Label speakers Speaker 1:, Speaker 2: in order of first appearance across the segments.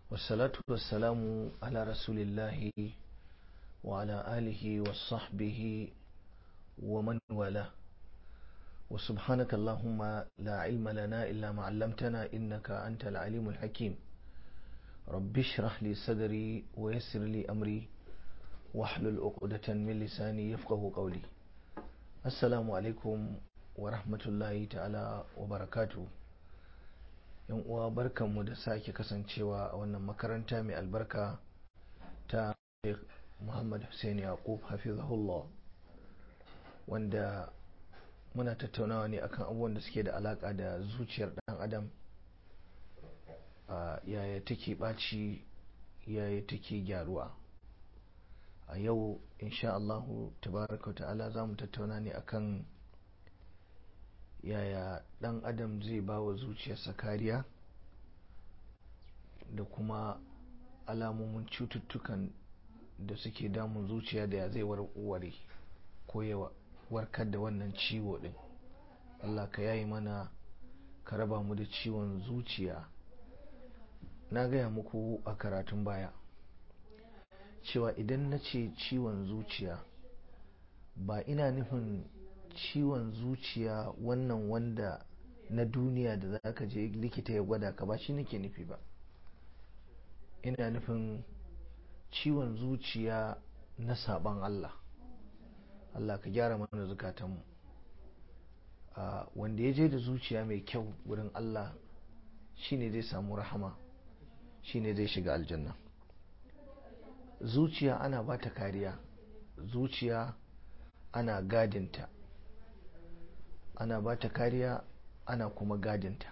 Speaker 1: والصلاة والسلام على رسول الله وعلى آله وصحبه ومن والاه وسبحانك اللهم لا علم لنا إلا ما علمتنا إنك أنت العليم الحكيم رب اشرح لي صدري ويسر لي أمري واحلل عقدة من لساني يفقه قولي السلام عليكم ورحمة الله تعالى وبركاته yan uwa barkanmu da sake kasancewa a wannan makaranta mai albarka ta Sheikh Muhammad Hussein Yaqub hafizahullah wanda muna tattaunawa ne akan abubuwan da suke da alaka da zuciyar dan adam yaya take ɓaci yaya take gyaruwa a yau insha Allahu tabaraka ta'ala za mu tattauna ne akan yaya dan adam zai ba wa zuciyarsa kariya da kuma alamomin cututtukan da suke damun zuciya da ya zai warware ko ya warkar da wannan ciwo din Allah ka yayi mana ka raba mu da ciwon zuciya na gaya muku a karatun baya cewa idan na ce ciwon zuciya ba ina nufin ciwon zuciya wannan wanda na duniya da za ka je likita ya gwada ka ba shi nake nufi ba ina nufin ciwon zuciya na saban Allah Allah ka gyara mana zukatanmu wanda ya je da zuciya mai kyau wurin Allah shine zai samu rahama shine zai shiga aljanna zuciya ana ba ta kariya zuciya ana gadinta ana ba ta kariya ana kuma gadinta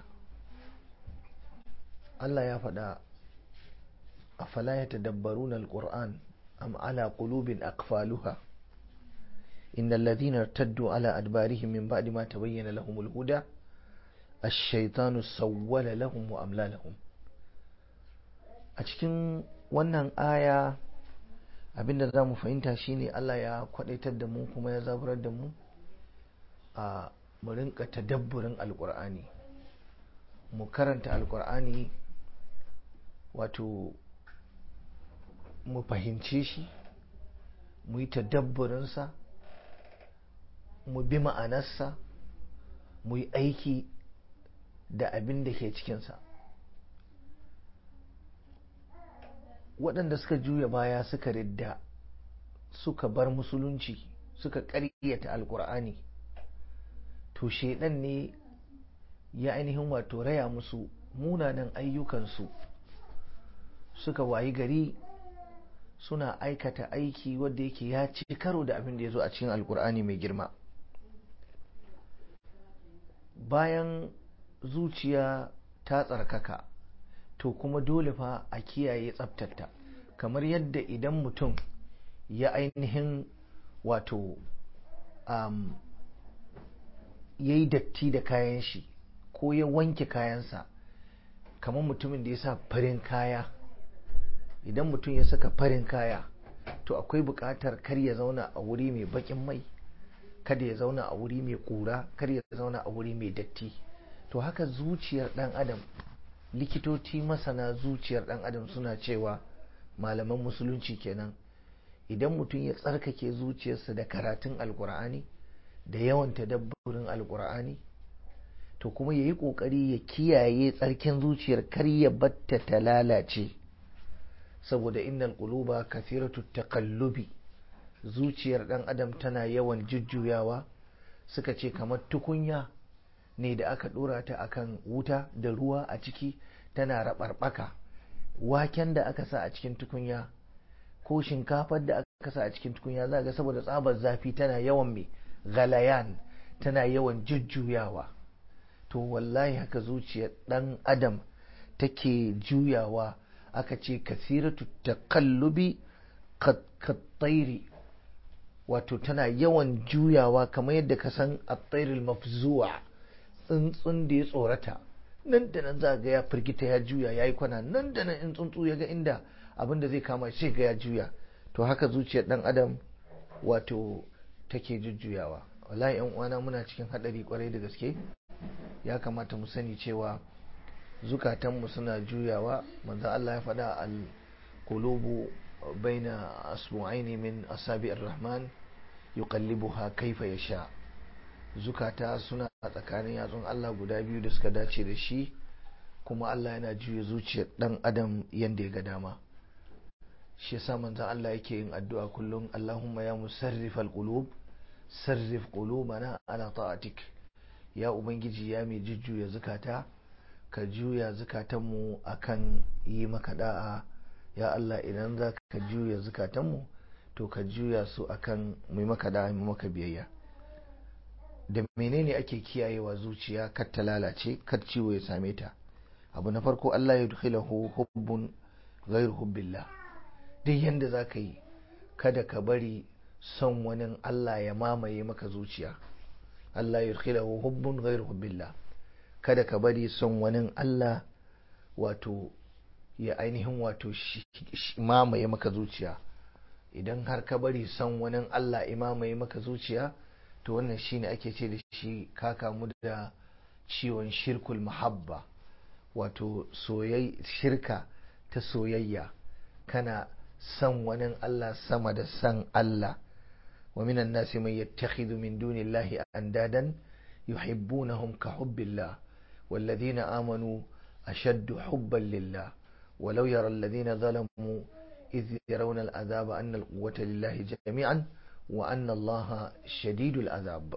Speaker 1: Allah ya faɗa a fala ya tadabbarun al-Qur'an am ala qulubin aqfaluha innal ladhina irtaddu ala adbarihim min ba'di ma tabayyana lahum al-huda ash-shaytanu sawwala lahum wa amla lahum a cikin wannan aya abinda za mu fahimta shine Allah ya kwadaitar da mu kuma ya zaburar da mu a mu rinka tadabburin alkur'ani mu karanta alkur'ani wato mu fahimce shi mu yi tadabburinsa mu bi ma'anarsa mu yi aiki da abin da ke cikinsa waɗanda suka juya baya suka ridda suka bar musulunci suka ƙaryata alkur'ani to shaidan ne ya ainihin wato raya musu munanan ayyukansu suka wayi gari suna aikata aiki wadda yake ya ci karo da abin da ya zo a cikin alkur'ani mai girma bayan zuciya ta tsarkaka to kuma dole fa a kiyaye tsabtata kamar yadda idan mutum ya ainihin wato um, ya yi datti da kayan shi ko ya wanke kayansa kamar mutumin da ya sa farin kaya idan mutum ya saka farin kaya to akwai buƙatar kar ya zauna a wuri mai baƙin mai kada ya zauna a wuri mai ƙura kar ya zauna a wuri mai datti to haka zuciyar ɗan adam likitoci masana zuciyar ɗan adam suna cewa malaman musulunci kenan idan mutum ya tsarkake zuciyarsa da karatun alkur'ani da yawan tadabburin alkur'ani to kuma ya yi ƙoƙari ya kiyaye tsarkin zuciyar kar ya batta ta lalace saboda innal quluba kathiratu taqallubi zuciyar ɗan adam tana yawan jujjuyawa suka ce kamar tukunya ne da aka ɗora ta akan wuta da ruwa a ciki tana raɓarɓaka waken da aka sa a cikin tukunya ko shinkafar da aka sa a cikin tukunya za ga saboda tsabar zafi tana yawan mai galayan tana yawan jujjuyawa to wallahi haka zuciyar ɗan adam take juyawa aka ce kasiratu takallubi kattairi wato tana yawan juyawa kamar yadda ka san attairil mafzuwa tsuntsun da ya tsorata nan da nan za ga ya firgita ya juya ya yi kwana nan da nan in tsuntsu ya ga inda abin da zai kama shi ga ya juya to haka zuciyar dan adam wato take jujjuyawa wallahi yan uwana muna cikin hadari kwarai da gaske ya kamata mu sani cewa zukatanmu suna juyawa manzo Allah ya faɗa al-qulubu baina asbu'aini min asabi'ir rahman yuqallibuha kaifa yasha zukata suna tsakanin yatsun Allah guda biyu da suka dace da shi kuma Allah yana juya zuciyar dan adam yanda ya ga dama shi yasa manzo Allah yake yin addu'a kullum Allahumma ya musarrifal qulub sarrif qulubana ala ta'atik ya ubangiji ya mai jujjuya zukata ka juya zukatanmu akan yi maka da'a ya Allah idan za ka juya zukatanmu to ka juya su akan mai maka da'a mai maka biyayya da menene ake kiyayewa zuciya kar ta lalace kar ciwo ya same ta abu na farko Allah ya dukhilahu hubbun ghairu hubbillah duk yanda za ka yi kada ka bari son wani Allah ya mamaye maka zuciya Allah ya dukhilahu hubbun ghairu hubbillah kada ka bari son wani Allah wato ya ainihin wato mamaye maka zuciya idan har ka bari son wani Allah ya mamaye maka zuciya to wannan shine ake ce da shi ka kamu da ciwon shirkul mahabba wato shirka ta soyayya kana son wani Allah sama da son Allah wa minan nasi man yattakhidhu min dunillahi andadan yuhibbunahum ka hubbillah والذين آمنوا أشد حبا لله ولو يرى الذين ظلموا إذ يرون العذاب أن القوة لله جميعا وأن الله شديد العذاب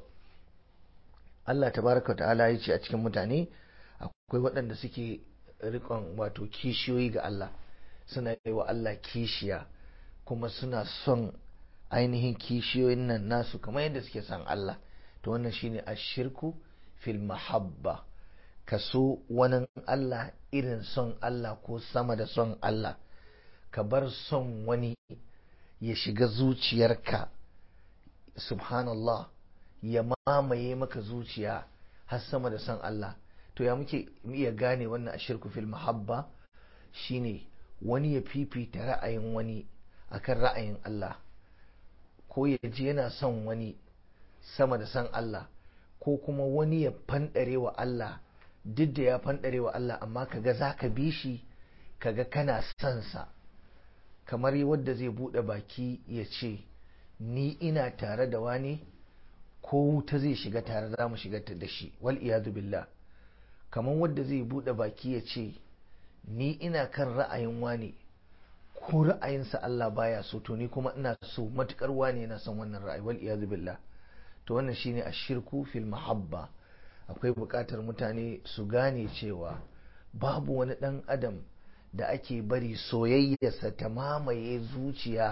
Speaker 1: Allah tabaraka ta'ala ya ce a cikin mutane akwai waɗanda suke rikon wato kishiyoyi ga Allah suna yi wa Allah kishiya kuma suna son ainihin kishiyoyin nan nasu kamar yadda suke son Allah to wannan shine ashirku fil mahabba ka so wani Allah irin son Allah ko sama da son Allah ka bar son wani ya shiga zuciyarka subhanallah ya mamaye maka zuciya har sama da son Allah to ya muke iya gane wannan ashirku fil mahabba shine wani ya fifita ra'ayin wani akan ra'ayin Allah ko ya ji yana son wani sama da son Allah ko kuma wani ya fanɗare wa Allah duk da ya fanɗare wa Allah amma kaga za ka bi shi kaga kana son sa kamar wadda zai buɗe baki ya ce ni ina tare da wani ko wuta zai shiga tare za mu shiga da shi wal iyadu billah kamar wadda zai buɗe baki ya ce ni ina kan ra'ayin wani ko ra'ayinsa Allah baya so to ni kuma ina so matukar wani yana son wannan ra'ayi wal iyadu billah to wannan shine ashirku fil mahabba akwai buƙatar mutane su gane cewa babu wani ɗan adam da ake bari soyayyarsa ta mamaye zuciya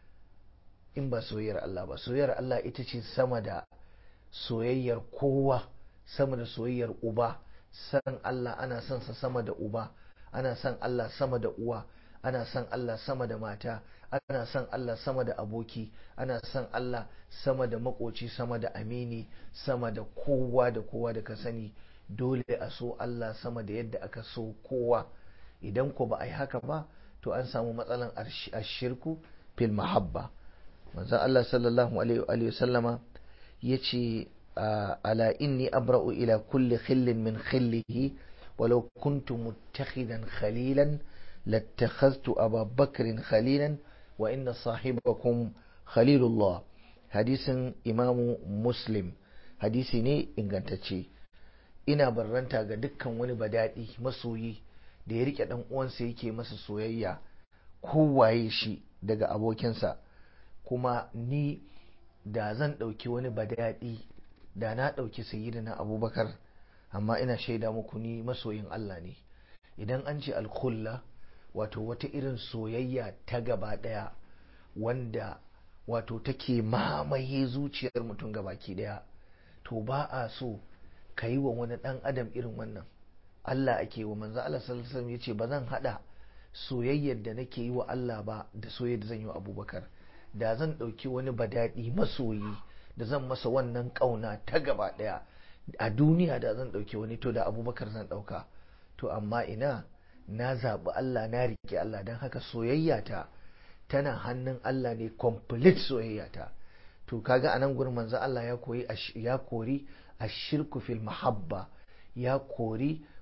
Speaker 1: in ba soyayyar Allah ba soyayyar Allah ita ce sama da soyayyar kowa sama da soyayyar uba san Allah ana son sa sama da uba ana son Allah sama da uwa ana son Allah sama da mata ana son Allah sama da aboki ana son Allah sama da makoci sama da amini sama da kowa da kowa da ka sani dole a so Allah sama da yadda aka so kowa idan ko ba a yi haka ba to an samu matsalan ashirku fil mahabba manzon Allah sallallahu alaihi wa sallama yace ala inni abra'u ila kulli khillin min khillihi walau kuntu muttakhidan khalilan لاتخذت أبا بكر خليلا وإن صاحبكم خليل الله حديث إمام مسلم حديثي ne ingantacce ina barranta ga dukkan wani badadi masoyi da ya rike dan uwansa yake masa soyayya kowaye shi daga abokinsa kuma ni da zan ɗauki wani badadi da na ɗauki sayyidina abubakar amma ina shaida muku ni masoyin Allah ne idan an ce alkhulla wato wata irin soyayya ta gaba ɗaya wanda wato take mamaye zuciyar mutum gabaki ɗaya to ba a so ka yi wa wani ɗan adam irin wannan Allah ake wa manzo Allah sallallahu alaihi yace ba zan hada soyayyar da nake yi wa Allah ba da soyayyar da zan yi wa Abubakar da zan ɗauki wani badadi masoyi da zan masa wannan ƙauna ta gaba ɗaya a duniya da zan ɗauki wani to da Abubakar zan ɗauka to amma ina na zaɓi Allah na rike Allah don haka soyayyata tana hannun Allah ne complete soyayyata to kaga anan gurin manzo Allah ya koyi ya kori ashirku fil mahabba ya kori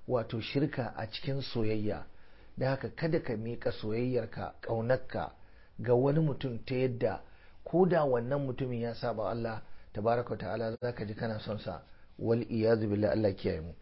Speaker 1: wato shirka a cikin soyayya da haka kada ka miƙa soyayyarka ƙaunarka ga wani mutum ta yadda ko da wannan mutumin ya saba Allah tabaraka ta'ala za ka ji kana son sa wal iyazu billah Allah kiyaye mu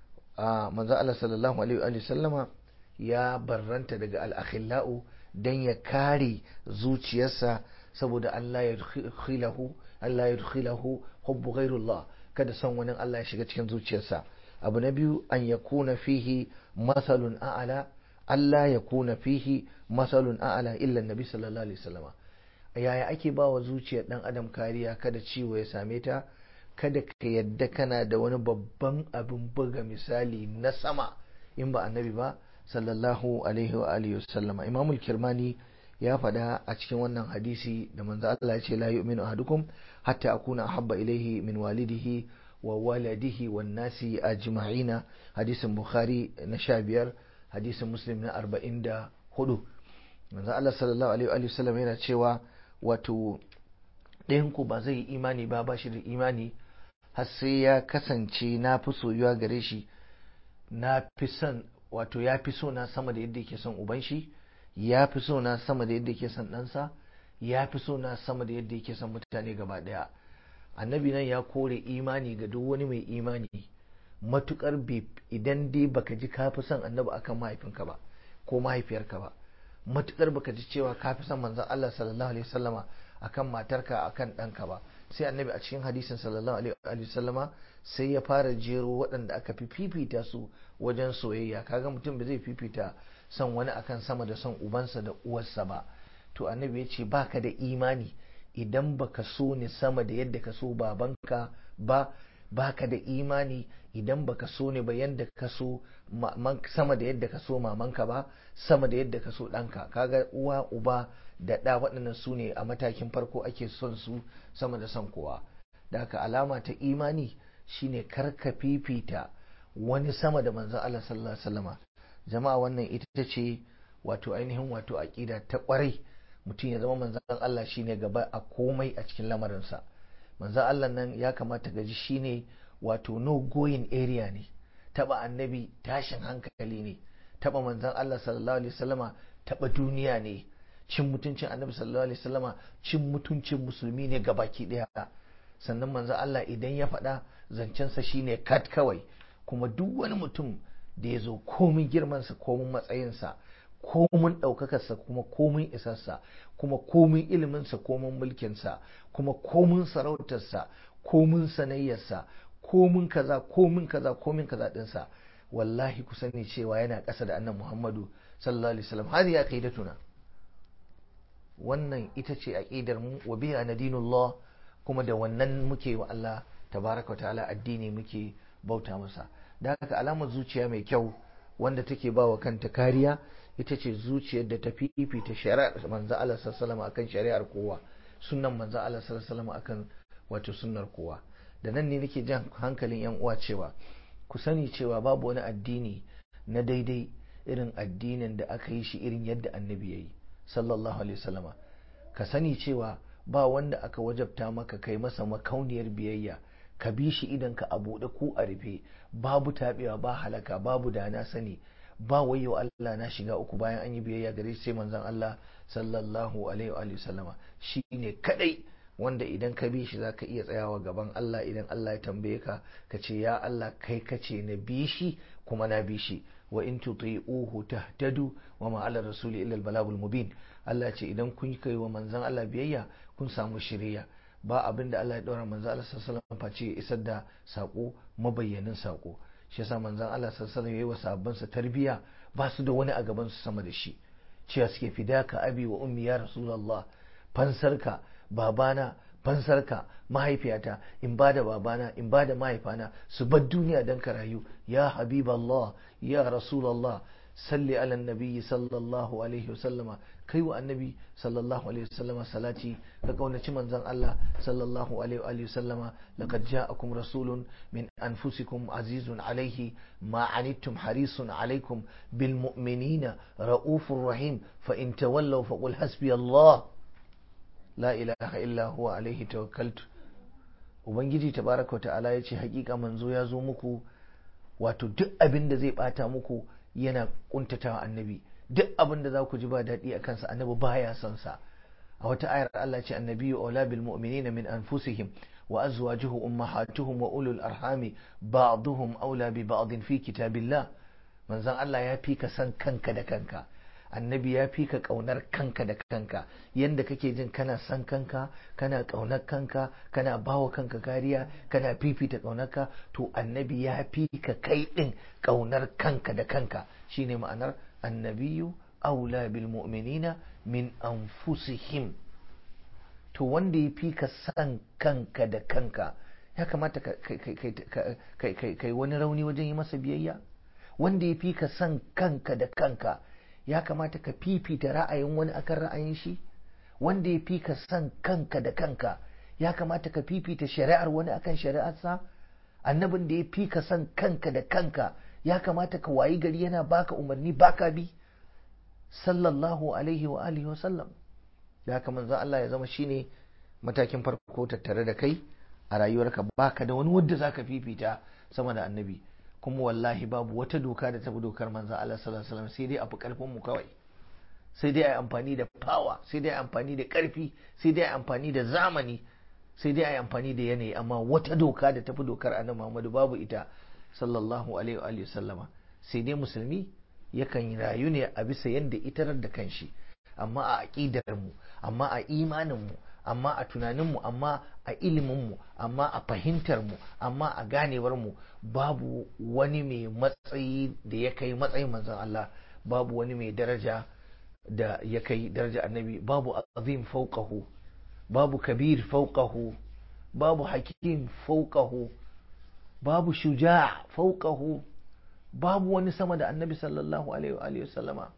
Speaker 1: a manzo Allah sallallahu alaihi wa sallama ya barranta daga al-akhillau dan ya kare zuciyarsa saboda Allah ya dukhilahu Allah ya dukhilahu hubbu ghairullah kada son wani Allah ya shiga cikin zuciyarsa abu na biyu an yakuna fihi masalun a'ala Allah ya kuna fihi masalun a'ala illa nabi sallallahu alaihi wasallama yaya ake ba wa zuciyar dan adam kariya kada ciwo ya same ta kada ka yadda kana da wani babban abin buga misali na sama in ba annabi ba sallallahu alaihi wa alihi wasallama imamul kirmani ya faɗa a cikin wannan hadisi da manzo Allah ya ce la yu'minu ahadukum hatta akuna ahabba ilaihi min walidihi wa waladihi wan nasi ajma'ina hadisin bukhari na sha biyar hadisin muslim na arba'in da hudu manzo Allah sallallahu alaihi wa sallam yana cewa wato ɗayanku ba zai yi imani ba ba shi da imani har sai ya kasance na fi soyuwa gare shi na fi son wato ya fi so na sama da yadda yake son uban shi ya fi so na sama da yadda yake son ɗansa ya fi so na sama da yadda yake son mutane gaba ɗaya annabi nan ya kore imani ga duk wani mai imani matukar idan dai baka ji ka fi son annabi akan mahaifinka ba ko mahaifiyarka ba matukar baka ji cewa ka fi son manzon Allah sallallahu alaihi wasallama akan matarka akan ɗanka ba sai annabi a cikin hadisin sallallahu alaihi wasallama sai ya fara jero waɗanda aka fi fifita su wajen soyayya kaga mutum ba zai fifita son wani akan sama da son ubansa da uwarsa ba to annabi ya ce baka da imani idan baka so ni sama da yadda ka so babanka ba baka da imani idan baka so ne ba yadda ka so sama da yadda ka so mamanka ba sama da yadda ka so ɗanka kaga uwa uba da ɗa waɗannan su ne a matakin farko ake son su sama da son kowa da haka alama ta imani shine karka fifita wani sama da manzon Allah sallallahu alaihi wasallama jama'a wannan ita ce wato ainihin wato aqida ta kwarai mutum ya zama manzon Allah shine gaba a komai a cikin lamarinsa manzon Allah nan ya kamata gaji shine wato no going area ne taba annabi tashin hankali ne taba manzon Allah sallallahu alaihi wasallama taba duniya ne cin mutuncin annabi sallallahu alaihi wasallama cin mutuncin musulmi ne gabaki daya sannan manzon Allah idan ya faɗa zancensa shine kat kawai kuma duk wani mutum da ya zo komin girmansa komin matsayinsa komin ɗaukakarsa kuma komin isarsa kuma komin iliminsa komin mulkinsa kuma komin sarautarsa komin sanayyarsa komin kaza komin kaza komin kaza ɗinsa wallahi ku sani cewa yana ƙasa da annan muhammadu sallallahu alaihi wasallam har ya kai tuna wannan ita ce aqidar mu wa biha nadinullah kuma da wannan muke wa Allah tabaraka ta'ala addini muke bauta masa da haka alamar zuciya mai kyau wanda take ba wa kanta kariya ita ce zuciyar da ta fifita shari'ar manzo Allah sallallahu akan shari'ar kowa sunnan manzo Allah sallallahu akan wato sunnar kowa da nan ne nake jan hankalin yan uwa cewa ku sani cewa babu wani addini na daidai irin addinin da aka yi shi irin yadda annabi yayi sallallahu alaihi wasallama ka sani cewa ba wanda aka wajabta maka kai masa makauniyar biyayya ka bi shi idan ka a buɗe ko a rufe babu taɓewa ba halaka babu da na sani ba wayo Allah na shiga uku bayan an yi biyayya gare shi sai manzon Allah sallallahu alaihi wa sallama shi ne kadai wanda idan ka bi shi zaka iya tsayawa gaban Allah idan Allah ya tambaye ka ka ce ya Allah kai kace na bi shi kuma na bi shi wa in tuti'uhu tahtadu wa ma ala rasuli illa al balagul mubin Allah ce idan kun kai wa manzon Allah biyayya kun samu shiriya ba abin da Allah ya ɗora manzo Allah sallallahu alaihi face ya isar da sako mabayyanin sako shi yasa manzon Allah sallallahu alaihi yayi wa sahabbansa tarbiya ba su da wani a gaban su sama da shi cewa suke fidaka abi wa ummi ya rasulullah fansarka babana fansarka mahaifiyata in ba da babana in ba da mahaifana su bar duniya don ka rayu ya habiballah ya rasulallah salli ala nabiyyi sallallahu alaihi wasallama kai wa annabi sallallahu alaihi wasallama salati ka kaunaci manzon Allah sallallahu alaihi wasallama laqad ja'akum rasulun min anfusikum azizun alaihi ma anittum harisun alaikum bil mu'minina raufur rahim fa in tawallaw faqul hasbi Allah la ilaha illa huwa alaihi tawakkaltu ubangiji tabaraka wa ta'ala yace hakika manzo ya zo muku wato duk abin da zai bata muku yana kuntatawa annabi duk abin da za ku ji ba daɗi a kansa annabi baya son sa a wata ayar Allah ce annabi aula bil mu'minina min anfusihim wa azwajuhu ummahatuhum wa ulul arhami ba'duhum aula bi ba'din fi kitabillah manzon Allah ya fi ka san kanka da kanka annabi ya fi ka ƙaunar kanka da kanka yadda kake jin kana san kanka kana ƙaunar kanka kana bawa kanka kariya kana fifita ƙaunarka to annabi ya fi ka kai ɗin ƙaunar kanka da kanka shine ma'anar annabiyu aula bil mu'minina min anfusihim to wanda ya fi ka san kanka da kanka ya kamata kai wani rauni wajen yi masa biyayya wanda ya fi ka san kanka da kanka ya kamata ka fifita ra'ayin wani akan ra'ayin shi wanda ya fi ka san kanka da kanka ya kamata ka fifita shari'ar wani akan shari'arsa annabin da ya fi ka san kanka da kanka ya kamata ka wayi gari yana baka umarni baka bi sallallahu alaihi wa alihi wa sallam da haka manzon Allah ya zama shine matakin farko tattare da kai a rayuwarka baka da wani wanda zaka fifita sama da annabi kuma wallahi babu wata doka da tafi dokar manzon Allah sallallahu alaihi wasallam sai dai a fi karfin mu kawai sai dai a yi amfani da power sai dai a yi amfani da karfi sai dai a yi amfani da zamani sai dai a yi amfani da yanayi amma wata doka da tafi dokar annabi Muhammadu babu ita sallallahu alaihi wa sallama sai dai musulmi yakan rayu ne a bisa yadda itarar da kanshi amma a aƙidar mu amma a imanin mu amma a tunanin mu amma a ilimin mu amma a fahimtar mu amma a ganewar mu babu wani mai matsayi da ya kai matsayin manzon Allah babu wani mai daraja da ya kai daraja annabi babu azim fauqahu babu kabir fauqahu babu hakim fauqahu babu shuja fauqahu babu wani sama da annabi sallallahu alaihi wa sallama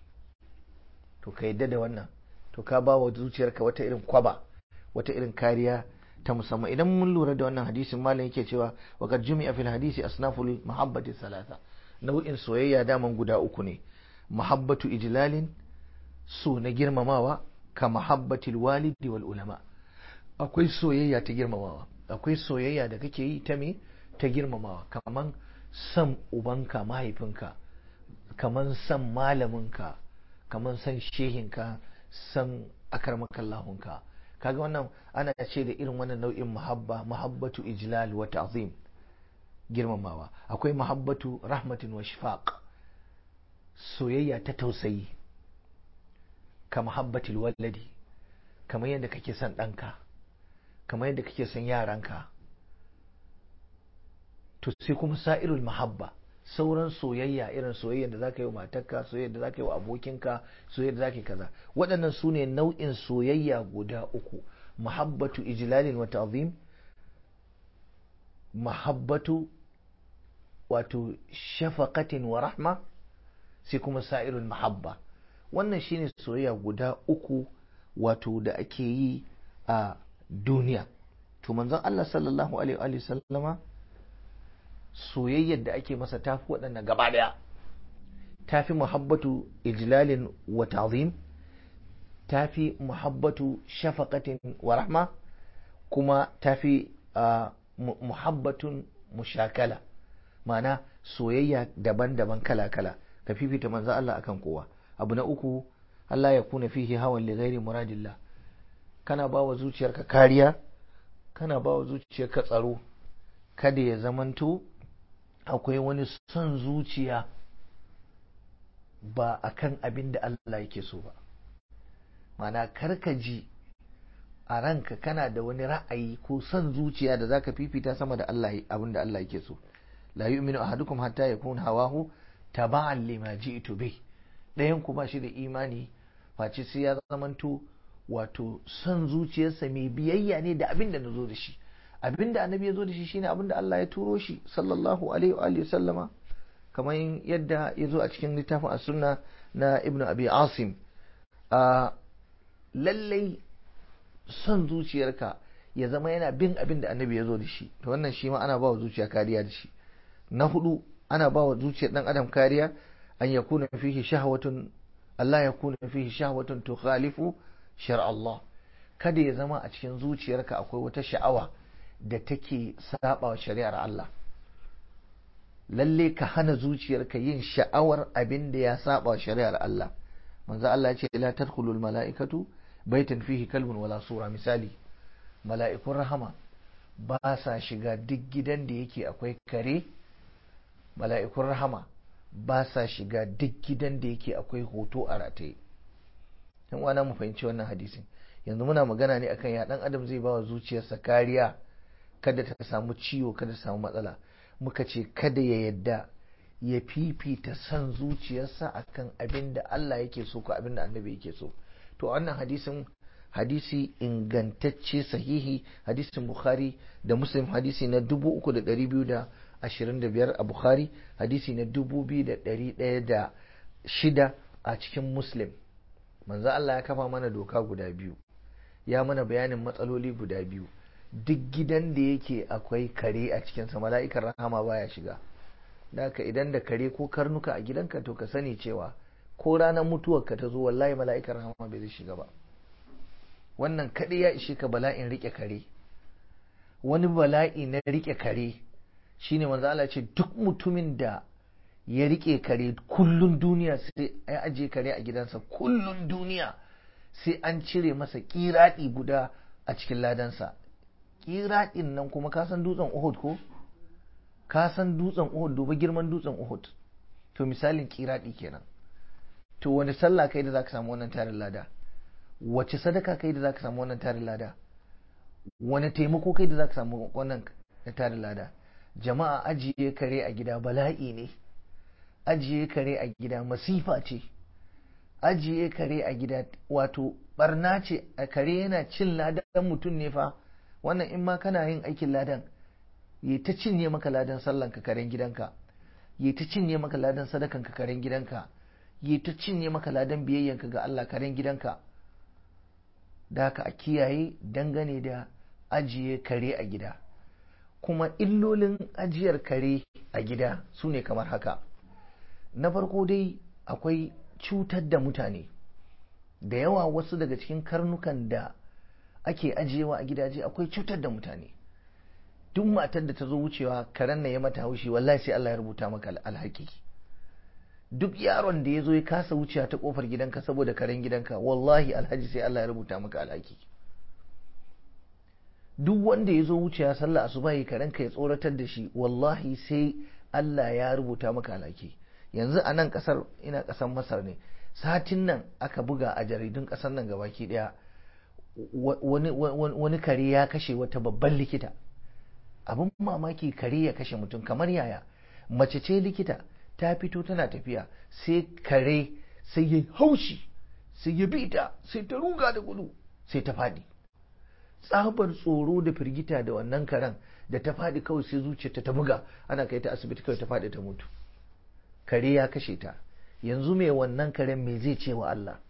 Speaker 1: to ka yadda da wannan to ka ba wa zuciyarka wata irin kwaba wata irin kariya ta musamman idan mun lura da wannan hadisin malam yake cewa wa qad jumi'a fil hadisi asnaful mahabbati salasa nau'in soyayya daman guda uku ne mahabbatu ijlalin so na girmamawa ka mahabbatil walidi wal ulama akwai soyayya ta girmamawa akwai soyayya da kake yi ta me ta girmamawa kaman san ubanka mahaifinka kaman san malaminka kaman san shehinka san akarmakallahunka kaga wannan ana ce da irin wannan nau'in muhabba muhabbatu ijlal wa ta'zim girmamawa akwai muhabbatu rahmatin wa shifaq soyayya ta tausayi ka muhabbatil waladi kamar yadda kake son ɗanka kamar yadda kake son yaranka to sai kuma sa'irul muhabba sauran soyayya irin soyayya da zaka yi wa matarka soyayya da zaka yi wa abokinka soyayya da zaka yi kaza waɗannan su ne nau'in soyayya guda uku muhabbatu ijlalin wa ta'zim muhabbatu wato shafaqatin wa rahma sai kuma sa'irul muhabba wannan shine soyayya guda uku wato da ake yi a duniya to manzon Allah sallallahu alaihi wa sallama soyayyar da ake masa tafi waɗannan gaba ɗaya tafi muhabbatu ijlalin wa ta'zim tafi muhabbatu shafaqatin wa rahma kuma tafi muhabbatun mushakala ma'ana soyayya daban-daban kala-kala ka fifita manzo Allah akan kowa abu na uku Allah ya kuna fihi hawan li ghairi muradillah kana ba wa zuciyarka kariya kana ba wa zuciyarka tsaro kada ya zamanto akwai wani son zuciya ba akan abin da Allah yake so ba mana karka ji a ranka kana da wani ra'ayi ko son zuciya da zaka fifita sama da Allah abin da Allah yake so la yu'minu ahadukum hatta yakun hawahu taba'an lima ji'tu bih ɗayan ku ba shi da imani face sai ya zamanto wato son zuciyarsa mai biyayya ne da abin da na zo da shi abin da annabi ya zo da shi shine abin da Allah ya turo shi sallallahu alaihi wa alihi sallama kamar yadda ya zo a cikin littafin as-sunna na ibnu abi asim a lallai son zuciyarka ya zama yana bin abin da annabi ya zo da shi to wannan shi ma ana ba wa zuciya kariya da shi na hudu ana ba wa zuciyar dan adam kariya an yakuna fihi shahwatun Allah ya kuna fihi shahwatun tukhalifu shar Allah kada ya zama a cikin zuciyarka akwai wata sha'awa da take saba wa shari'ar Allah lalle ka hana zuciyarka yin sha'awar abin da ya saba shari'ar Allah manzo Allah ya ce la tadkhulul mala'ikatu baitan fihi kalbun wala sura misali mala'ikun rahama ba sa shiga duk gidan da yake akwai kare mala'ikun rahama ba sa shiga duk gidan da yake akwai hoto a rataye yan wana mu fahimci wannan hadisin yanzu muna magana ne akan ya dan adam zai bawa zuciyarsa kariya kada ta samu ciwo kada ta samu matsala muka ce kada ya yadda ya fifita son zuciyarsa akan abin da Allah yake so ko abin da annabi yake so to wannan hadisin hadisi ingantacce sahihi hadisin bukhari da muslim hadisi na 3225 a bukhari hadisi na 2106 a cikin muslim manzo Allah ya kafa mana doka guda biyu ya mana bayanin matsaloli guda biyu duk gidan da yake akwai kare a cikinsa mala'ikar rahama baya shiga Daka idan da kare ko karnuka a gidanka to ka sani cewa ko ranar mutuwarka ta zo wallahi mala'ikar rahama bai zai shiga ba wannan kaɗai ya ishe ka bala'in rike kare wani bala'i na rike kare shine manzo Allah ce duk mutumin da ya rike kare kullun duniya sai ya aje kare a gidansa kullun duniya sai an cire masa kiradi guda a cikin ladansa kiradin nan kuma ka san dutsen Uhud ko ka san dutsen Uhud duba girman dutsen Uhud to misalin kiradi kenan to wani sallah kai da zaka samu wannan tarin lada wace sadaka kai da zaka samu wannan tarin lada wani taimako kai da zaka samu wannan tarin lada jama'a ajiye kare a gida bala'i ne ajiye kare a gida masifa ce ajiye kare a gida wato barna ce a kare yana cin ladan mutum ne fa wannan in ma kana yin aikin ladan yi ta cinye maka ladan sallan ka karen gidanka yi ta cinye maka ladan sadakan ka karen gidanka yi ta cinye maka ladan biyayyanka ga Allah karen gidanka da haka a kiyaye dangane da ajiye kare a gida kuma illolin ajiyar kare a gida su ne kamar haka na farko dai akwai cutar da mutane da yawa wasu daga cikin karnukan da ake ajiyewa a gidaje akwai cutar da mutane duk matar da ta zo wucewa karen na ya mata haushi wallahi sai Allah ya rubuta maka alhaki duk yaron da ya zo ya kasa wucewa ta kofar gidanka saboda karen gidanka wallahi alhaji sai Allah ya rubuta maka alhaki duk wanda ya zo wucewa sallah asuba yi karen ka ya tsoratar da shi wallahi sai Allah ya rubuta maka alhaki yanzu a nan kasar ina kasar masar ne satin nan aka buga a jaridun kasar nan gabaki daya wani kare ya kashe wata babban likita abin mamaki kare ya kashe mutum kamar yaya mace ce likita ta fito tana tafiya sai kare sai ya haushi sai ya bi ta sai ta ruga da gudu sai ta faɗi tsabar tsoro da firgita da wannan karen da ta faɗi kawai sai zuciyarta ta buga ana kai ta asibiti kawai ta faɗi ta mutu kare ya kashe ta yanzu mai wannan karen me zai ce wa Allah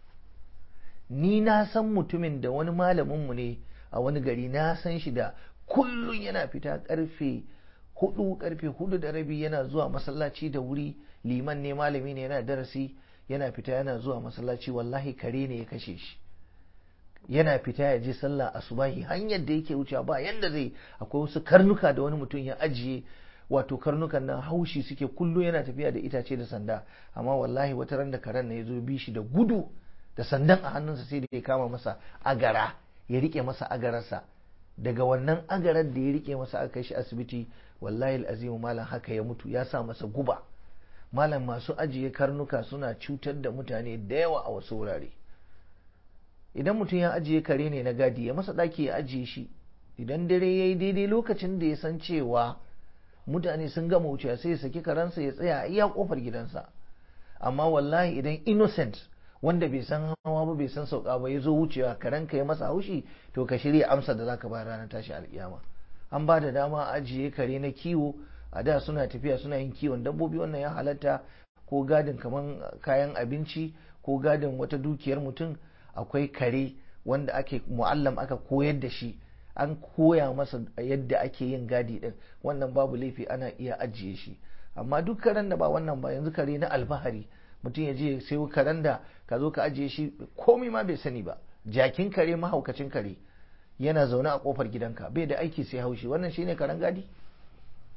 Speaker 1: ni na san mutumin da wani malaminmu ne a wani gari na san shi da kullum yana fita karfe hudu karfe hudu da rabi yana zuwa masallaci da wuri liman ne malami ne yana darasi yana fita yana zuwa masallaci wallahi kare ne ya kashe shi yana fita ya je sallah asubahi hanyar da yake wucewa ba yanda zai akwai wasu karnuka da wani mutum ya ajiye wato karnukan nan haushi suke kullum yana tafiya da itace da sanda amma wallahi wata ran da karen na ya zo bi shi da gudu da sandan a hannunsa sai da ya kama masa agara ya rike masa agararsa daga wannan agarar da ya rike masa aka kai shi asibiti wallahi azimu malam haka ya mutu ya sa masa guba malam masu ajiye karnuka suna cutar da mutane da yawa a wasu wurare idan mutum ya ajiye kare ne na gadi ya masa ɗaki ya ajiye shi idan dare ya yi daidai lokacin da ya san cewa mutane sun gama wucewa sai ya saki karansa ya tsaya a iya kofar gidansa amma wallahi idan innocent wanda bai san hawa ba bai san sauka ba ya zo wucewa karen ka ya masa haushi to ka shirya amsa da zaka bayar ranar tashi alkiyama an ba da dama ajiye kare na kiwo a da suna tafiya suna yin kiwon dabbobi wannan ya halatta ko gadin kaman kayan abinci ko gadin wata dukiyar mutum akwai kare wanda ake mu'allam aka koyar da shi an koya masa yadda ake yin gadi din wannan babu laifi ana iya ajiye shi amma duk karen da ba wannan ba yanzu kare na alfahari mutum ya je sai karen da ka zo ka ajiye shi komai ma bai sani ba jakin kare mahaukacin kare yana zaune a kofar gidanka bai da aiki sai haushi wannan shine karen gadi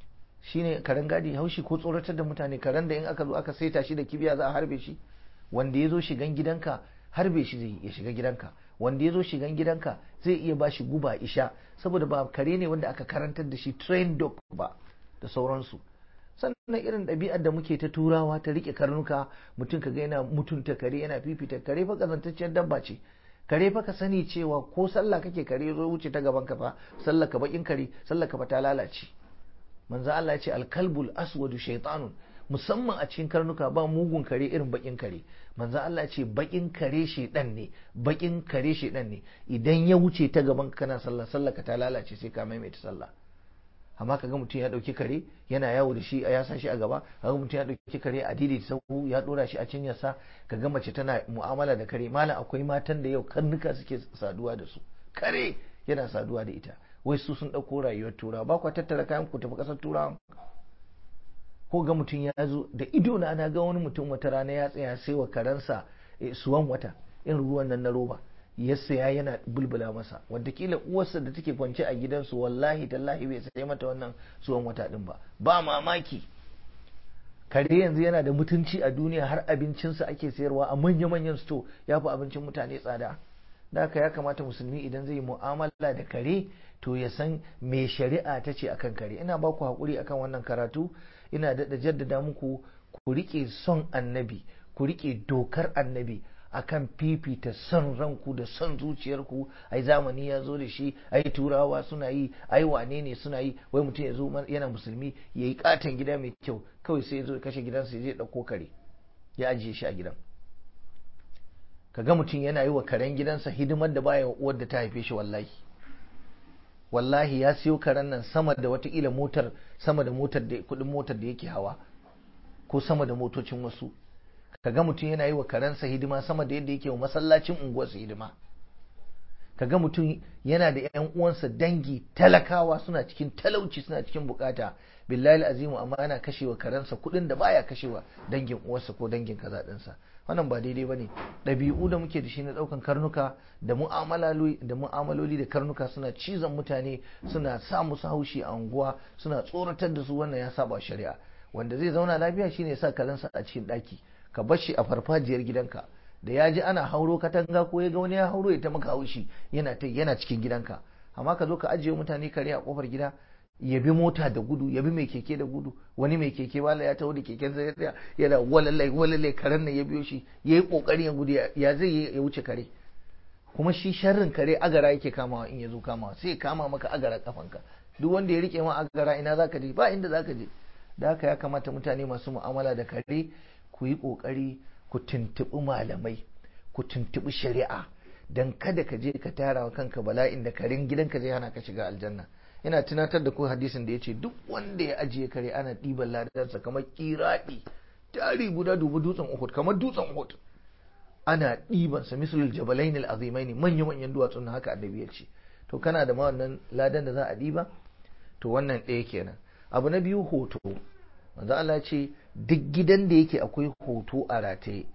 Speaker 1: shine karen gadi haushi ko tsoratar da mutane karen da in aka zo aka saita shi da kibiya za a harbe shi wanda ya zo shigan gidanka harbe shi zai ya shiga gidanka wanda ya zo shigan gidanka zai iya ba shi guba isha saboda ba kare ne wanda aka karantar da shi train dog ba da sauransu sannan irin ɗabi'ar da muke ta turawa ta rike karnuka mutum ka ga yana mutunta kare yana fifita kare fa kazantacciyar dabba ce kare fa ka sani cewa ko sallah kake kare zo wuce ta gaban ka fa sallah ka bakin kare sallah ka fa ta lalace manzo Allah ya ce alkalbul aswadu shaytanun musamman a cikin karnuka ba mugun kare irin bakin kare manzo Allah ya ce bakin kare shedan ne bakin kare shedan ne idan ya wuce ta gaban ka kana sallah sallah ka ta lalace sai ka maimaita sallah amma kaga mutum ya dauki kare yana yawo da shi ya sa shi a gaba kaga mutum ya dauki kare a didi sahu ya dora shi a cinyarsa kaga mace tana mu'amala da kare malam akwai matan da yau karnuka suke saduwa da su kare yana saduwa da ita wai su sun dauko rayuwar tura ba kwa tattara kayan ku tafi kasar turawa ko ga mutum ya zo da ido na na ga wani mutum wata rana ya tsaya sai wa karansa suwan wata in ruwan nan na roba ya saya yana bulbula masa kila uwarsa da take kwance a gidansu wallahi tallahi bai sai mata wannan suwan wata din ba ba mamaki kare yanzu yana da mutunci a duniya har abincinsa ake sayarwa a manya-manyan sto ya fi abincin mutane tsada da haka ya kamata musulmi idan zai mu'amala da kare to ya san me shari'a ta ce akan kare ina ba ku haƙuri akan wannan karatu ina daɗa jaddada muku ku riƙe son annabi ku riƙe dokar annabi akan fifita son ranku da son zuciyarku ai zamani ya zo da shi ai turawa suna yi ai wane ne suna yi wai mutum ya zo yana musulmi ya yi katon gida mai kyau kawai sai ya zo kashe gidansa ya je ɗauko kare ya ajiye shi a gidan kaga mutum yana yi wa karen gidansa hidimar da baya uwar da ta haife shi wallahi wallahi ya siyo karen nan sama da watakila motar sama da motar da kudin motar da yake hawa ko sama da motocin wasu kaga mutum yana yi wa karensa hidima sama da yadda yake wa masallacin unguwarsa hidima kaga mutum yana da yan uwansa dangi talakawa suna cikin talauci suna cikin bukata billahi azimu amma yana kashewa karensa kudin da baya kashewa dangin uwarsa ko dangin kaza dinsa wannan ba daidai bane ɗabi'u da muke da shi na ɗaukan karnuka da mu'amaloli da mu'amaloli da karnuka suna cizon mutane suna sa musu haushi a unguwa suna tsoratar da su wannan ya saba shari'a wanda zai zauna lafiya shine ya sa karensa a cikin ɗaki ka bar shi a farfajiyar gidanka da ya ji ana hauro katanga ko ya ga wani ya hauro ya ta maka haushi yana ta yana cikin gidanka amma ka zo ka ajiye mutane kare a kofar gida ya bi mota da gudu ya bi mai keke da gudu wani mai keke wala ya taho da keken sai ya yana walalai walalai karen nan ya biyo shi ya yi kokari ya gudu ya zai ya wuce kare kuma shi sharrin kare agara yake kamawa in ya zo kamawa sai ya kama maka agara kafanka duk wanda ya rike ma agara ina zaka je ba inda zaka je da haka ya kamata mutane masu mu'amala da kare ku yi kokari ku tuntuɓi malamai ku tuntuɓi shari'a dan kada ka je ka tara wa kanka bala'in da karen gidanka zai hana ka shiga aljanna ina tunatar da ku hadisin da ya ce duk wanda ya ajiye kare ana ɗiban ladarsa kamar kiraɗi tari guda dubu dutsen uhud kamar dutsen uhud ana ɗiban sa misalul jabalain al-azimain manya manyan duwatsun haka annabi ya ce to kana da ma wannan ladan da za a ɗiba to wannan ɗaya kenan abu na biyu hoto manzo Allah ce duk gidan da yake akwai hoto a rataye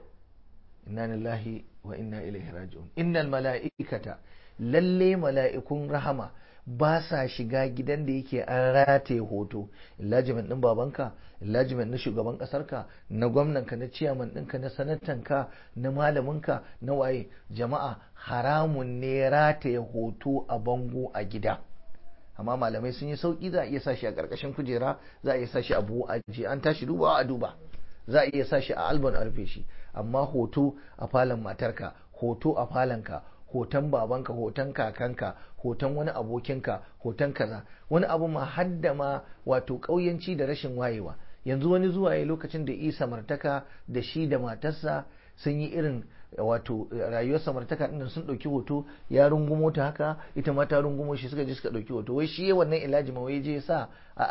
Speaker 1: inna lillahi wa inna ilaihi raji'un innal mala'ikata lalle mala'ikun rahama ba sa shiga gidan da yake an rataye hoto illajimin din babanka illajimin na shugaban kasarka na gwamnanka na ciyaman ɗinka na sanatanka na malaminka na waye jama'a haramun ne rataye hoto a bango a gida amma malamai sun yi sauki za a iya sashi a ƙarƙashin kujera za a iya sashi a buhu a je an tashi dubawa a duba za a iya sashi a albon a rufe shi amma hoto a falon matarka hoto a falonka hoton babanka hoton kakanka hoton wani abokinka hoton kaza wani abu ma hadda ma wato ƙauyanci da rashin wayewa yanzu wani zuwa ya lokacin da isa martaka da shi da matarsa sun yi irin wato rayuwar samartaka ɗin sun ɗauki hoto ya rungumo ta haka ita ma ta rungumo shi suka je suka ɗauki hoto wai shi wannan ilaji ma wai je sa